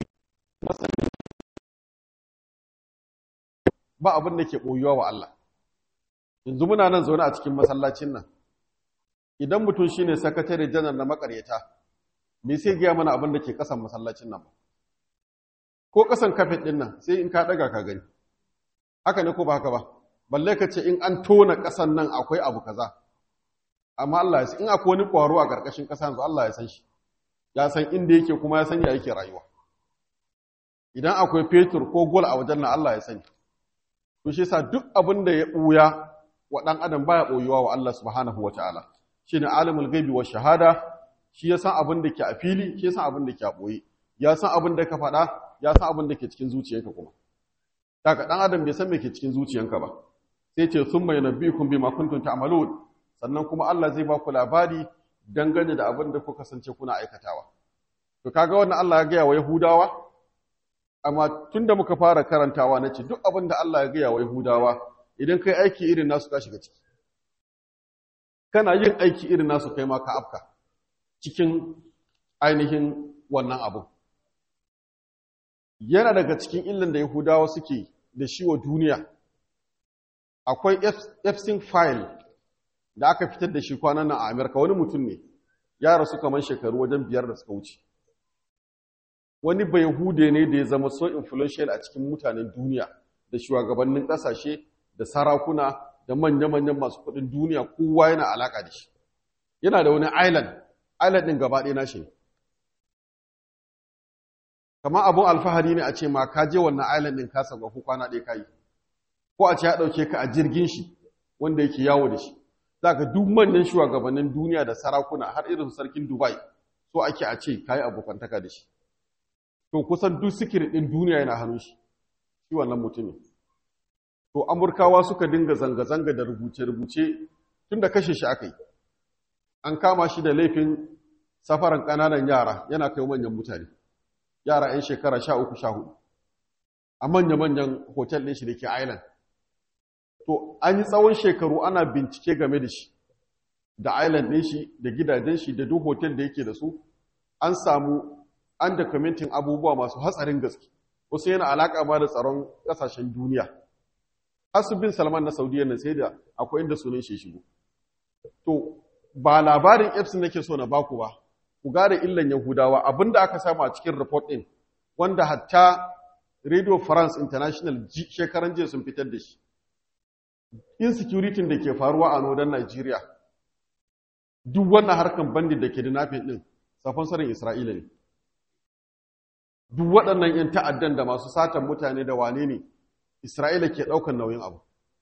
ba abin da ke ɓoyuwa wa Allah yanzu muna nan zaune a cikin masallacin nan idan mutum shine sakatare janar na makaryata me sai gaya mana abin da ke kasan masallacin nan ko kasan kafet din nan sai in ka daga ka gani haka ne ko ba haka ba balle ka ce in an tona kasan nan akwai abu kaza amma Allah ya san in akwai wani kwaro a karkashin kasa yanzu Allah ya san shi ya san inda yake kuma ya san ya yake rayuwa idan akwai fetur ko gol a wajen nan Allah ya sani to shi yasa duk abin da ya buya wa dan adam baya boyuwa wa Allah subhanahu wataala shine alimul ghaibi wa shahada shi ya san abin da ke a fili shi ya san abin da ke a ɓoye ya san abin da ka faɗa ya san abin da ke cikin zuciyanka kuma daga ɗan adam bai san me ke cikin zuciyanka ba sai ce sun mai nabbikum bima kuntum ta'malun sannan kuma Allah zai ba ku labari dangane da abin da ku kasance kuna aikatawa to kaga wannan Allah ya gaya wa Yahudawa amma tunda muka fara karantawa nace duk abin da Allah ya gaya wa Yahudawa idan kai aiki irin nasu ka shiga ciki kana yin aiki irin nasu kai ma ka afka cikin ainihin wannan abu yana daga cikin illan da yahudawa suke da shi wa duniya akwai epstein file da aka fitar da shi kwanan nan a amerika wani mutum ne ya rasu kamar shekaru wajen biyar da suka wuce wani bai hude ne da ya zama so influential a cikin mutanen duniya da shugabannin ƙasashe da sarakuna da manya-manyan masu kuɗin duniya kowa yana alaƙa da shi yana da wani island island ɗin gaba ɗaya nashi kamar abun alfahari ne a ce ma ka je wannan island ɗin ka sauka ko kwana ɗaya kayi ko a ce ya ɗauke ka a jirgin shi wanda yake yawo da shi za ka duk manyan shugabannin duniya da sarakuna har irin sarkin dubai so ake a ce kayi abokantaka da shi to kusan duk sikirin ɗin duniya yana hannun shi shi wannan mutumin to amurkawa suka dinga zanga-zanga da rubuce-rubuce tun da kashe shi aka yi an kama shi da laifin safaran ƙananan yara yana kai manyan mutane yara 'yan shekara sha uku sha hudu a manya-manyan hotel ɗin shi da ke island to an yi tsawon shekaru ana bincike game da shi da island ɗin shi da gidajen shi da duk hotel da yake da su an samu an dokumentin abubuwa masu hatsarin gaske wasu yana alaƙa ma da tsaron ƙasashen duniya asibin salman na saudiya na sai da akwai inda sunan shi shigo to ba labarin epson nake so na baku ba ku gane illan yahudawa abinda aka samu a cikin report din wanda hatta radio france international shekaran jiya sun fitar da shi insecurity da ke faruwa a nodan nigeria duk wannan harkan bandit da ke da nafin din safon sarin isra'ila ne duk waɗannan 'yan ta'addan da masu satan mutane da wane ne Isra'ila ke ɗaukar nauyin abu.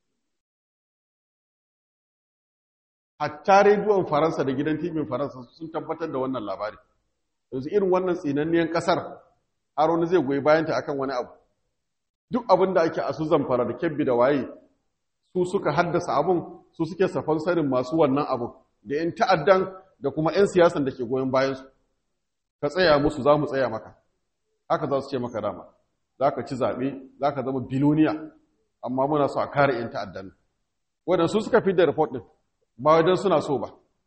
Hatta rediyon Faransa da gidan tibin Faransa sun tabbatar da wannan labari. Yanzu irin wannan tsinanniyan ƙasar, har wani zai goyi bayanta akan wani abu. Duk abin da ake a su zamfara da kyabbi da waye, su suka haddasa abun, su suke safon sanin masu wannan abun, da ‘yan ta'addan da kuma ‘yan siyasan da ke goyon bayansu. Ka tsaya musu za mu tsaya maka. Haka za su ce maka dama. za ka ci zaɓe za ka zama biloniya amma muna so a kare 'yan ta'addan waɗansu suka fi da report ɗin ba wajen suna so ba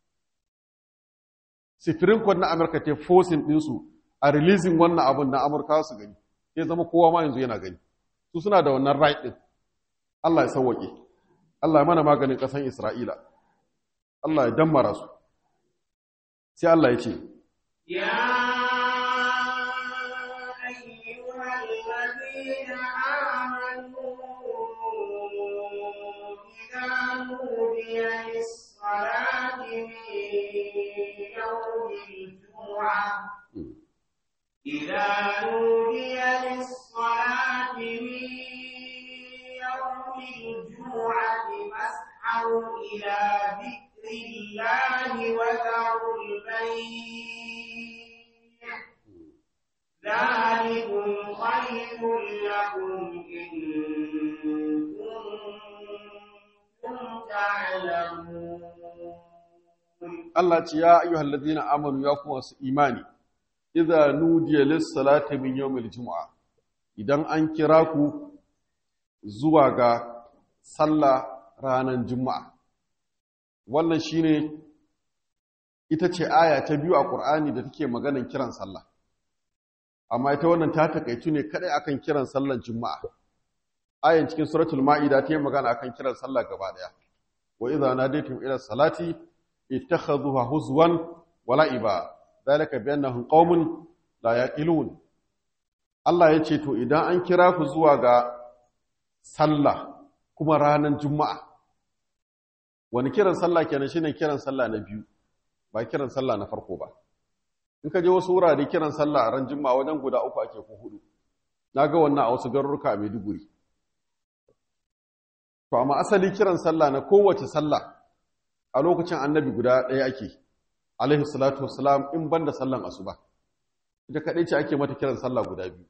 sifirin kwan na amurka te forcing ɗinsu a releasing wannan abin na amurka su gani ya zama kowa ma yanzu yana gani su suna da wannan right ɗin allah ya sauwaƙe allah ya mana maganin ƙasan isra'ila allah ya dammara su sai allah ya ce ya الذين آمنوا إذا نودي للصلاة من يوم الجمعة إذا نودي للصلاة من يوم الجمعة فاسعوا إلى ذكر الله وذروا البيع ذلكم خير لكم إن كنتم تعلمون Allah ce ya ayyuhal ladina amanu ya kuma su imani idza nudiya lis salati min yawmil jumu'a idan an kira ku zuwa ga sallah ranar juma'a wannan shine ita ce aya ta biyu a Qur'ani da take maganan kiran sallah amma ita wannan ta takaitu ne kadai akan kiran sallar juma'a ayan cikin suratul ma'ida ta yi magana akan kiran sallah gaba daya wa idza nadaytum ila salati ittakhadhuha huzwan wa la'iba dalika bi annahum qaumun la yaqilun Allah ya ce to idan an kira ku zuwa ga sallah kuma ranar juma'a wani kiran sallah kenan shine kiran sallah na biyu ba kiran sallah na farko ba in ka je wasu wurare kiran sallah a ran juma'a wajen guda uku ake ko hudu na ga wannan a wasu garuruka a Maiduguri to amma asali kiran sallah na kowace sallah a lokacin annabi guda ɗaya ake alaihi salatu wassalam in banda sallan asuba ita kaɗai ce ake mata kiran sallah guda biyu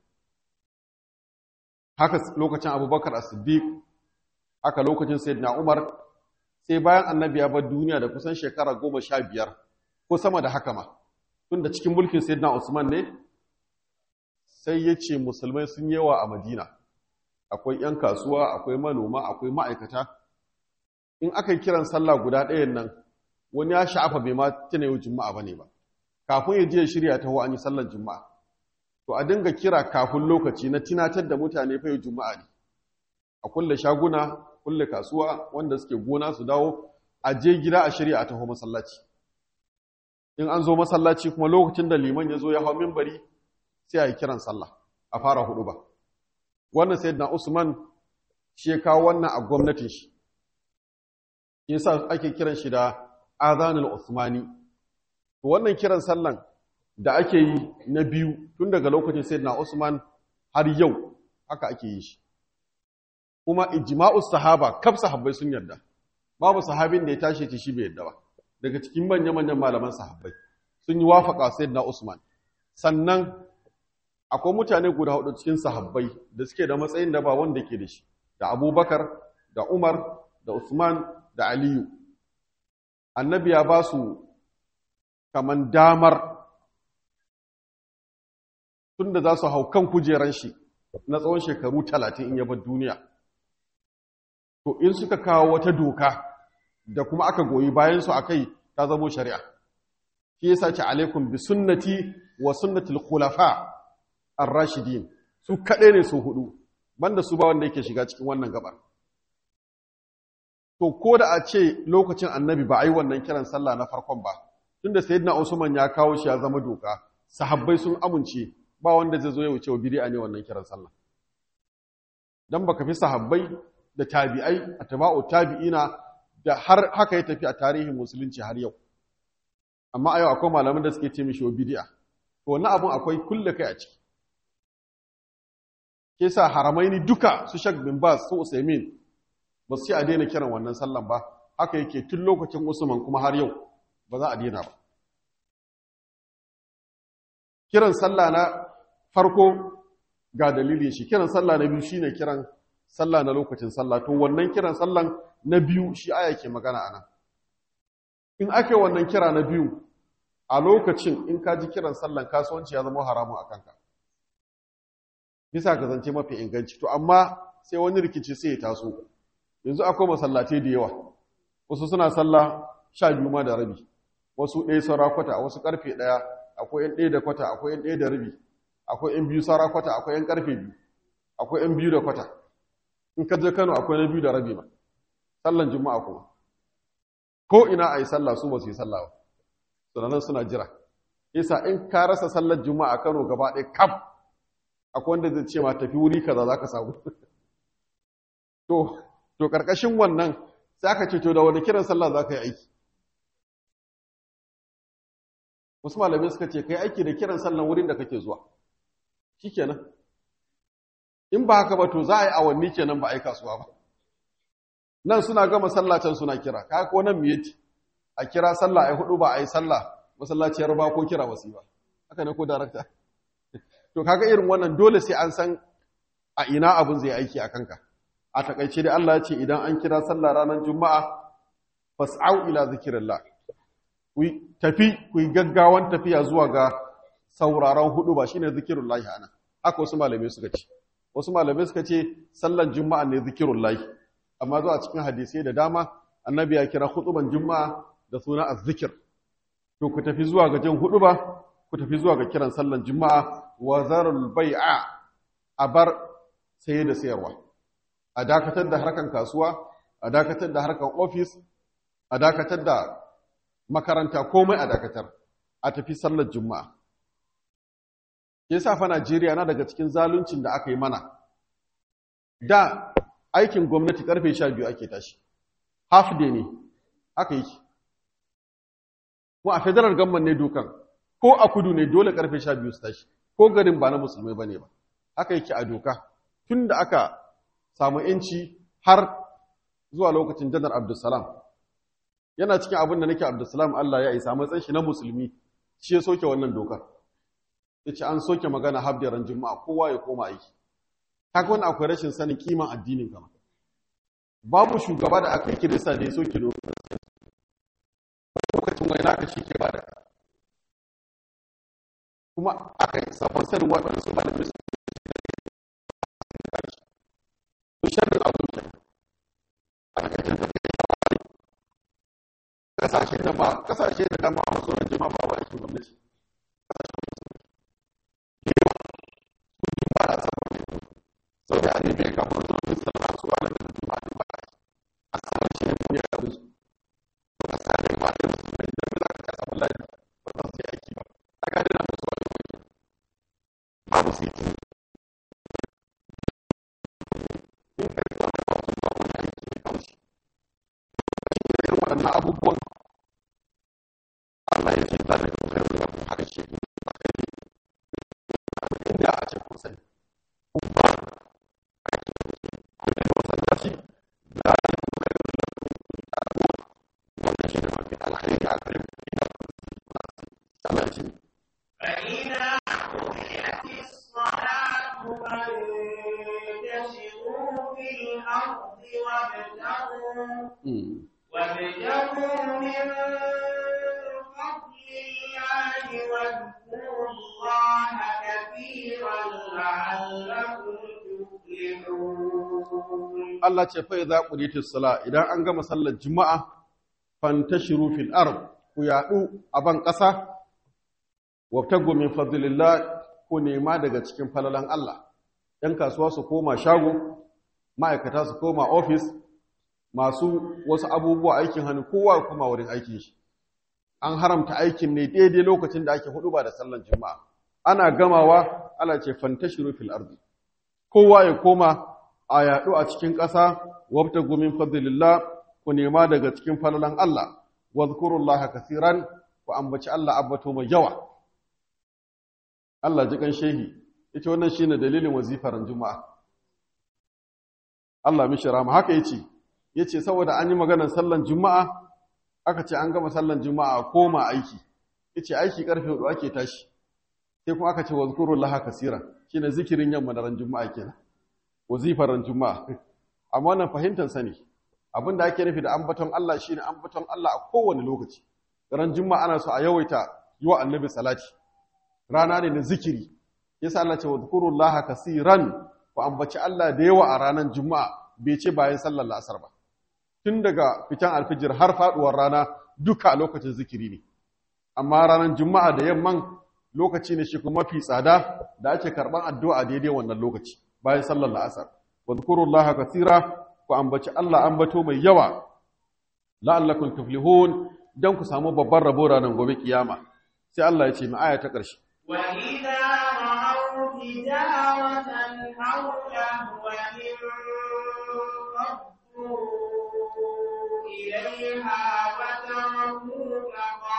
haka lokacin abubakar as-siddiq haka lokacin sayyidina umar sai bayan annabi ya bar duniya da kusan shekara goma sha biyar ko sama da haka ma tun da cikin mulkin sayyidina usman ne sai ya ce musulmai sun yawa a madina akwai 'yan kasuwa akwai manoma akwai ma'aikata in aka yi kiran sallah guda ɗayan nan wani ya sha'afa bai ma tuna yau juma'a ba ne ba kafin ya je ya shirya taho an yi sallar juma'a to a dinga kira kafin lokaci na tunatar da mutane fa yau juma'a ne a kulle shaguna kulle kasuwa wanda suke gona su dawo a je gida a shirya a taho masallaci in an zo masallaci kuma lokacin da liman ya zo ya hau mimbari sai a yi kiran sallah a fara hudu ba wannan sai na usman shi ya kawo wannan a gwamnatin shi yasa ake kiran shi da azanul usmani to wannan kiran sallan da ake yi na biyu tun daga lokacin sayyidina usman har yau haka ake yi shi kuma ijma'u sahaba kaf sahabbai sun yarda babu sahabin da ya tashi ce shi bai yarda ba daga cikin manya-manyan malaman sahabbai sun yi wafaka sayyidina usman sannan akwai mutane guda hudu cikin sahabbai da suke da matsayin da ba wanda ke da shi da abubakar da umar da usman da aliyu annabi ya ba su kaman damar tun da za su hau kan kujeran shi na tsawon shekaru talatin in yabar duniya to in suka kawo wata doka da kuma aka goyi bayansu a kai ta zamo shari'a shi yasa ce alaikum bi sunnati wa sunnatul khulafa ar-rashidin su kaɗai ne su hudu banda su ba wanda yake shiga cikin wannan gabar to ko da a ce lokacin annabi ba a yi wannan kiran sallah na farkon ba tunda sayyidina usman ya kawo shi ya zama doka sahabbai sun amince ba wanda zai zo ya wuce wa bid'a ne wannan kiran sallah dan baka fi sahabbai da tabi'ai atba'u tabi'ina da har haka ya tafi a tarihin musulunci har yau amma a yau akwai malaman da suke ce mishi wa bid'a to wannan abun akwai kulle kai a ciki ke sa haramaini duka su shak bin bas su usaimin ba su ce a daina kiran wannan sallan ba haka yake tun lokacin usman kuma har yau ba za a daina ba kiran sallah na farko ga dalilin shi kiran sallah na biyu shine kiran sallah na lokacin sallah to wannan kiran sallan na biyu shi aya ke magana ana in ake wannan kira na biyu a lokacin in ka ji kiran sallan kasuwanci ya zama haramun a kanka bisa ga zance mafi inganci to amma sai wani rikici sai ya taso yanzu akwai masallatai da yawa wasu suna sallah sha biyu ma da rabi wasu ɗaya saura kwata wasu ƙarfe ɗaya akwai yan ɗaya da kwata akwai yan ɗaya da rabi akwai yan biyu saura kwata akwai yan ƙarfe biyu akwai yan biyu da kwata in ka je kano akwai na biyu da rabi ma sallan juma'a kuma ko ina a yi sallah su ba su yi sallah ba sannan suna jira isa in ka rasa sallar juma'a kano gaba ɗaya kaf akwai wanda zai ce ma tafi wuri kaza za ka samu to to karkashin wannan sai aka ce to da wani kiran sallah za ka yi aiki wasu malamai suka ce kai aiki da kiran sallan wurin da kake zuwa shikenan in ba haka ba to za a yi awanni kenan ba a yi kasuwa ba nan suna gama sallah can suna kira ka ko nan miyati a kira sallah ai hudu ba a yi sallah masallaciyar ba ko kira wasu ba haka ne ko darakta to kaga irin wannan dole sai an san a ina abun zai aiki a kanka a takaice da Allah ya ce idan an kira sallah ranar juma'a fas'au ila zikrillah ku tafi ku yi gaggawan tafiya zuwa ga sauraron hudu ba shine zikrullahi ana haka wasu malamai suka ce wasu malamai suka ce sallan juma'a ne zikrullahi amma zuwa cikin hadisai da dama annabi ya kira hutuban juma'a da suna azzikir to ku tafi zuwa ga jin hudu ba ku tafi zuwa ga kiran sallan juma'a wa zarul bai'a a bar saye da sayarwa a dakatar da harkan kasuwa a dakatar da harkan ofis a dakatar da makaranta komai a dakatar a tafi sallar juma'a ke sa fa Najeriya na daga cikin zaluncin da aka yi mana da aikin gwamnati karfe 12 ake tashi half day ne aka yi ko a federal government ne dokan ko a kudu ne dole karfe 12 su tashi ko garin ba na musulmai bane ba haka yake a doka tun da aka samu yanci har zuwa lokacin janar abdulsalam yana cikin abin da nake abdulsalam Allah ya isa matsayin shi na musulmi shi ya soke wannan dokar ya ce an soke magana habdaran juma'a kowa ya koma aiki kaga wani akwai rashin sanin kiman addinin kama babu shugaba da aka yi kirista da ya soke dokar lokacin wani naka shi ke bada kuma aka yi sabon sanin waɗansu malamai su sharrin abin ke a cikin tafiya kasashe da ba kasashe da dama a wasu rajin ma ba wa aikin gwamnati ba a saman ne sau da ne bai kamar zuwa da sallah su ba da da jima da ba a saman shi ne kuma ya karu su ba sa da ba da su ne da za ka kasa wallahi ba za su yi aiki ba a gadi na musu wani wani babu su yi waɗannan abubuwan Allah ya ce da da kuma yau da kuma haka shi ne ba kai ne inda a ce kun sani kun ba a yi kun da wasan da shi da ya kuma yau da kuma da abuwa wanda shi ne mafi alkhairi a kare ina Allah ce فإذا قضيت الصلاة فانتشروا في الأرض وابتغوا وابتغوا من فضل الله واذكروا الله كثيرا لعلكم تفلحون Allah ce fa idza qudiyatis sala idan an gama sallar juma'a fantashiru fil ard ku yadu a ban ƙasa wabtagu min fadlillah ku nema daga cikin falalan Allah ɗan kasuwa su koma shago ma'aikata su koma ofis masu wasu abubuwa aikin hannu kowa kuma wurin aikin shi an haramta aikin ne daidai lokacin da ake hudu ba da sallan juma'a ana gamawa Allah ce fantashiru fil ardi kowa ya koma a yaɗu a cikin ƙasa wabtagu min fadlillah ku nema daga cikin falalan Allah wadhkurullaha kaseeran ku ambaci Allah abbato mai yawa Allah ji kan shehi ita wannan shine dalilin wazifar juma'a Allah mishi rama haka yace yace saboda an yi maganar sallan juma'a aka ce an gama sallan juma'a koma aiki yace aiki karfe 4 ake tashi sai kuma aka ce wazkurullaha kaseeran shine zikirin yamma da ran juma'a kenan wazifar ran juma'a amma wannan fahimtar sani abinda ake nufi da ambaton Allah shine ambaton Allah a kowane lokaci ran juma'a ana so a yawaita yi wa annabi salati rana ne na zikiri yasa Allah ce wadhkurullaha kaseeran ku ambaci Allah da yawa a ranar juma'a bai ce bayan sallar la'asar ba tun daga fitan alfijir har faduwar rana duka a lokacin zikiri ne amma ranar juma'a da yamman lokaci ne shi kuma mafi tsada da ake karban addu'a daidai wannan lokaci bayan sallar la'asar wadhkurullaha kaseera ku ambaci Allah ambato mai yawa la'allakum tuflihun dan ku samu babban rabo ranar gobe kiyama sai Allah ya ce mu aya ta ƙarshe وإذا رأوا تجارة أو لهوا انفضوا إليها وتركوك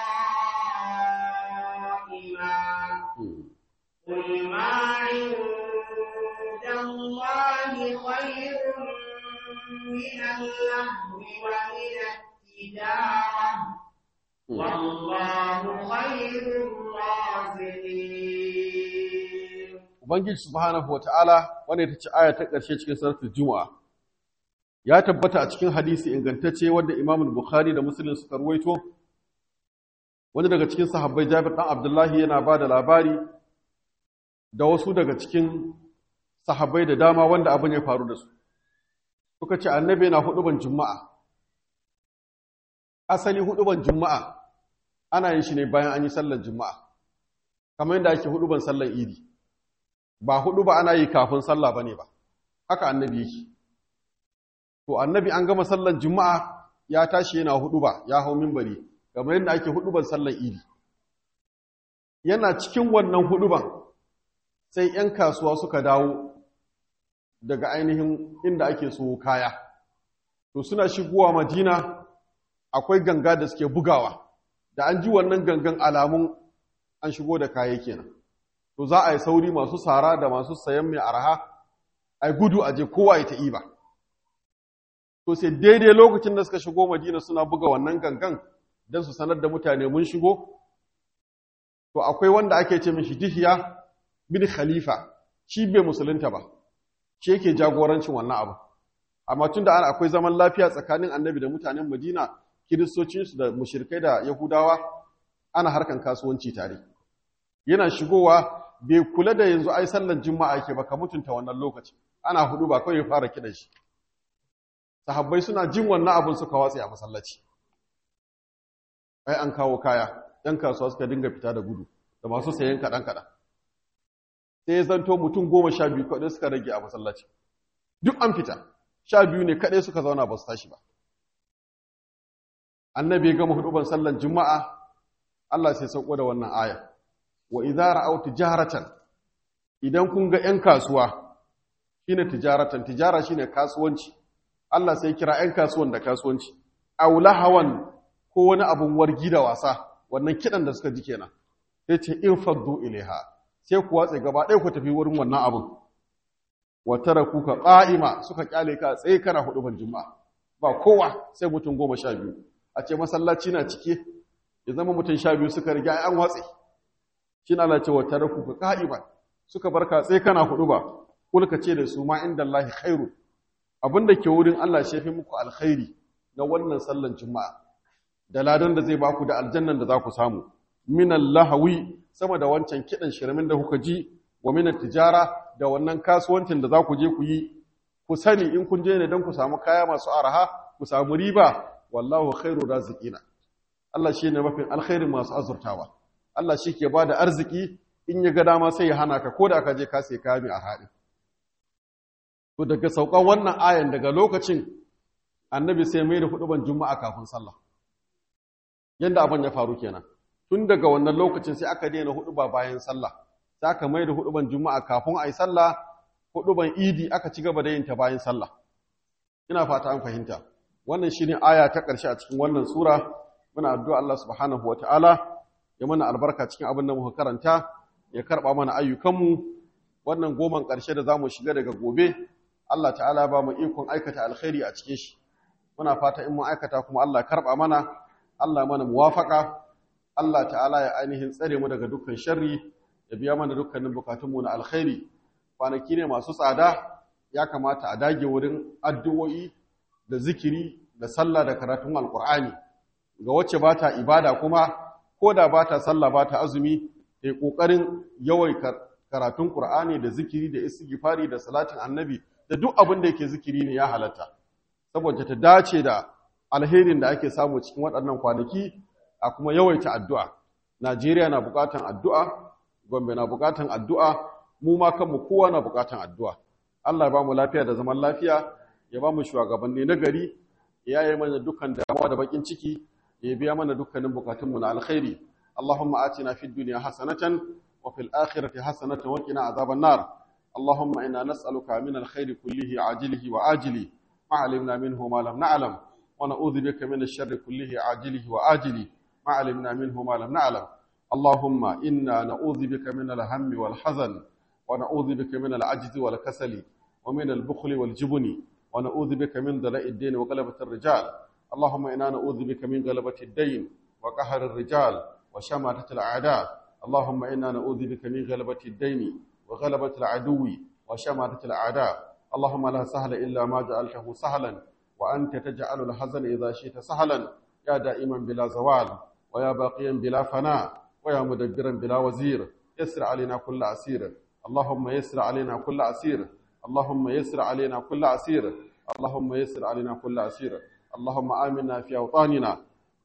قائما قل ما عند الله خير من اللهو ومن التجارة والله خير الرازقين Ubangiji subhanahu wa ta'ala wanda ita ce aya ta ƙarshe cikin suratul Juma'a. Ya tabbata a cikin hadisi ingantacce wanda Imam Bukhari da Muslim suka ruwaito wani daga cikin sahabbai Jabir dan Abdullahi yana ba da labari da wasu daga cikin sahabbai da dama wanda abin ya faru da su. Suka ce annabi yana huduban Juma'a. Asali huduban Juma'a ana yin shi ne bayan an yi sallar juma'a kamar yadda ake huduban sallar idi ba hudu ba ana yi kafin sallah bane ba haka annabi yake to annabi an gama sallar juma'a ya tashi yana hudu ba ya hau minbari kamar yadda ake huduban sallar idi yana cikin wannan huduban sai 'yan kasuwa suka dawo daga ainihin inda ake so kaya to suna shigowa madina akwai ganga da suke bugawa da an ji wannan gangan alamun an shigo da kaya kenan to za a yi sauri masu sara da masu sayan mai arha ai gudu a je kowa ya ta iba to sai daidai lokacin da suka shigo madina suna buga wannan gangan don su sanar da mutane mun shigo to akwai wanda ake ce mishi dihiya bin khalifa shi bai musulunta ba shi yake jagorancin wannan abu amma tunda ana akwai zaman lafiya tsakanin annabi da mutanen madina kiristocinsu da mushirkai da yahudawa ana harkan kasuwanci tare yana shigowa bai kula da yanzu ai sallar juma'a yake ba ka mutunta wannan lokaci ana hudu ba kawai ya fara kidan shi sahabbai suna jin wannan abin suka watsi a masallaci ai an kawo kaya yan kasuwa suka dinga fita da gudu da masu sayan kaɗan kaɗan sai ya zanto mutum goma sha biyu kaɗai suka rage a masallaci duk an fita sha biyu ne kaɗai suka zauna ba su tashi ba annabi ya gama huduban sallan juma'a Allah sai sauko da wannan aya wa idza ra'aw tijaratan idan kun ga yan kasuwa shine tijaratan tijara shine kasuwanci Allah sai kira yan kasuwan da kasuwanci aw lahawan ko wani abun wargi da wasa wannan kidan da suka ji kenan sai ce in faddu ilaiha sai ku watse gaba ɗaya ku tafi wurin wannan abun wa tarakuka qa'ima suka kyale ka tsaye kana huduban juma'a ba kowa sai mutum goma sha biyu a ce masallaci na cike ya zama mutum sha biyu suka riga an watse shi na Allah ce wa taraku ka ka'iban suka barka sai kana hudu ba kulka ce da su ma inda Allah khairu abinda ke wurin Allah shi fi muku alkhairi na wannan sallan juma'a da ladan da zai baku da aljannan da za ku samu min lahawi sama da wancan kidan shirmin da kuka ji wa min tijara da wannan kasuwancin da za ku je ku yi ku sani in kun je ne don ku samu kaya masu araha ku samu riba wallahu khairu raziqina Allah shine mafin alkhairin masu azurtawa Allah shi ke bada arziki in ya ga dama sai ya hana ka koda ka je ka sai kaya mai arhaɗi to daga saukan wannan ayan daga lokacin annabi sai mai da huduban juma'a kafin sallah yanda abin ya faru kenan tun daga wannan lokacin sai aka daina huduba bayan sallah sai aka mai da huduban juma'a kafin ayi sallah huduban idi aka ci gaba da yin ta bayan sallah ina fata an fahimta wannan shine aya ta ƙarshe a cikin wannan sura muna addu'a Allah subhanahu wataala ya mana albarka cikin abin da muka karanta ya karba mana ayyukanmu wannan goman ƙarshe da zamu shiga daga gobe Allah ta'ala ba mu ikon aikata alkhairi a cikin shi muna fata in mun aikata kuma Allah karba mana Allah mana muwafaka Allah ta'ala ya ainihin tsare mu daga dukkan sharri ya biya mana dukkanin bukatunmu na alkhairi kwanaki ne masu tsada ya kamata a dage wurin addu'o'i da zikiri da sallah da karatun alkur'ani ga wacce ba ta ibada kuma ko da ba ta sallah ba ta azumi ta yi ƙoƙarin yawai karatun ƙur'ani da zikiri da istighfari da salatin annabi da duk abin da yake zikiri ne ya halatta saboda ta dace da alherin da ake samu cikin waɗannan kwanaki a kuma yawaita addu'a najeriya na buƙatan addu'a gombe na buƙatan addu'a mu ma kanmu kowa na buƙatan addu'a allah ya ba mu lafiya da zaman lafiya ya ba mu shugabanni na gari ya yi mana dukkan damuwa da bakin ciki ya biya mana dukkanin bukatunmu na alkhairi Allahumma atina fid dunya hasanatan wa fil akhirati hasanatan wa qina azaban nar Allahumma inna nas'aluka min alkhairi kullihi ajilihi wa ajili ma alimna minhu ma lam na'lam wa na'udhu bika min ash-sharri kullihi ajilihi wa ajili ma alimna minhu ma lam na'lam Allahumma inna na'udhu bika min al-hammi wal hazan wa na'udhu bika min al-ajzi wal kasali wa min al-bukhli wal jubni ونعوذ بك من ضلاء الدين وغلبة الرجال اللهم إنا نعوذ بك من غلبة الدين وقهر الرجال وشماتة الأعداء اللهم إنا نعوذ بك من غلبة الدين وغلبة العدو وشماتة الأعداء اللهم لا سهل إلا ما جعلته سهلا وأنت تجعل الحزن إذا شئت سهلا يا دائما بلا زوال ويا باقيا بلا فناء ويا مدبرا بلا وزير يسر علينا كل عسير اللهم يسر علينا كل عسير اللهم يسر علينا كل عسير اللهم يسر علينا كل عسير اللهم آمنا في أوطاننا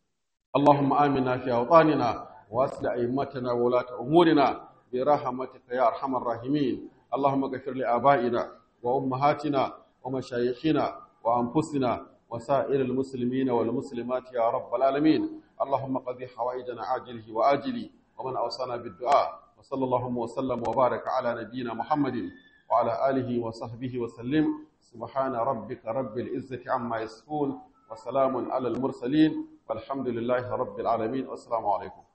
اللهم آمنا في أوطاننا وأصل أئمتنا وولاة أمورنا برحمتك يا أرحم الراحمين اللهم اغفر لآبائنا وأمهاتنا ومشايخنا وأنفسنا وسائر المسلمين والمسلمات يا رب العالمين اللهم قضي حوائجنا عاجله وآجله ومن أوصانا بالدعاء وصلى اللهم وسلم وبارك على نبينا محمد وعلى آله وصحبه وسلم سبحان ربك رب العزة عما يصفون وسلام على المرسلين والحمد لله رب العالمين والسلام عليكم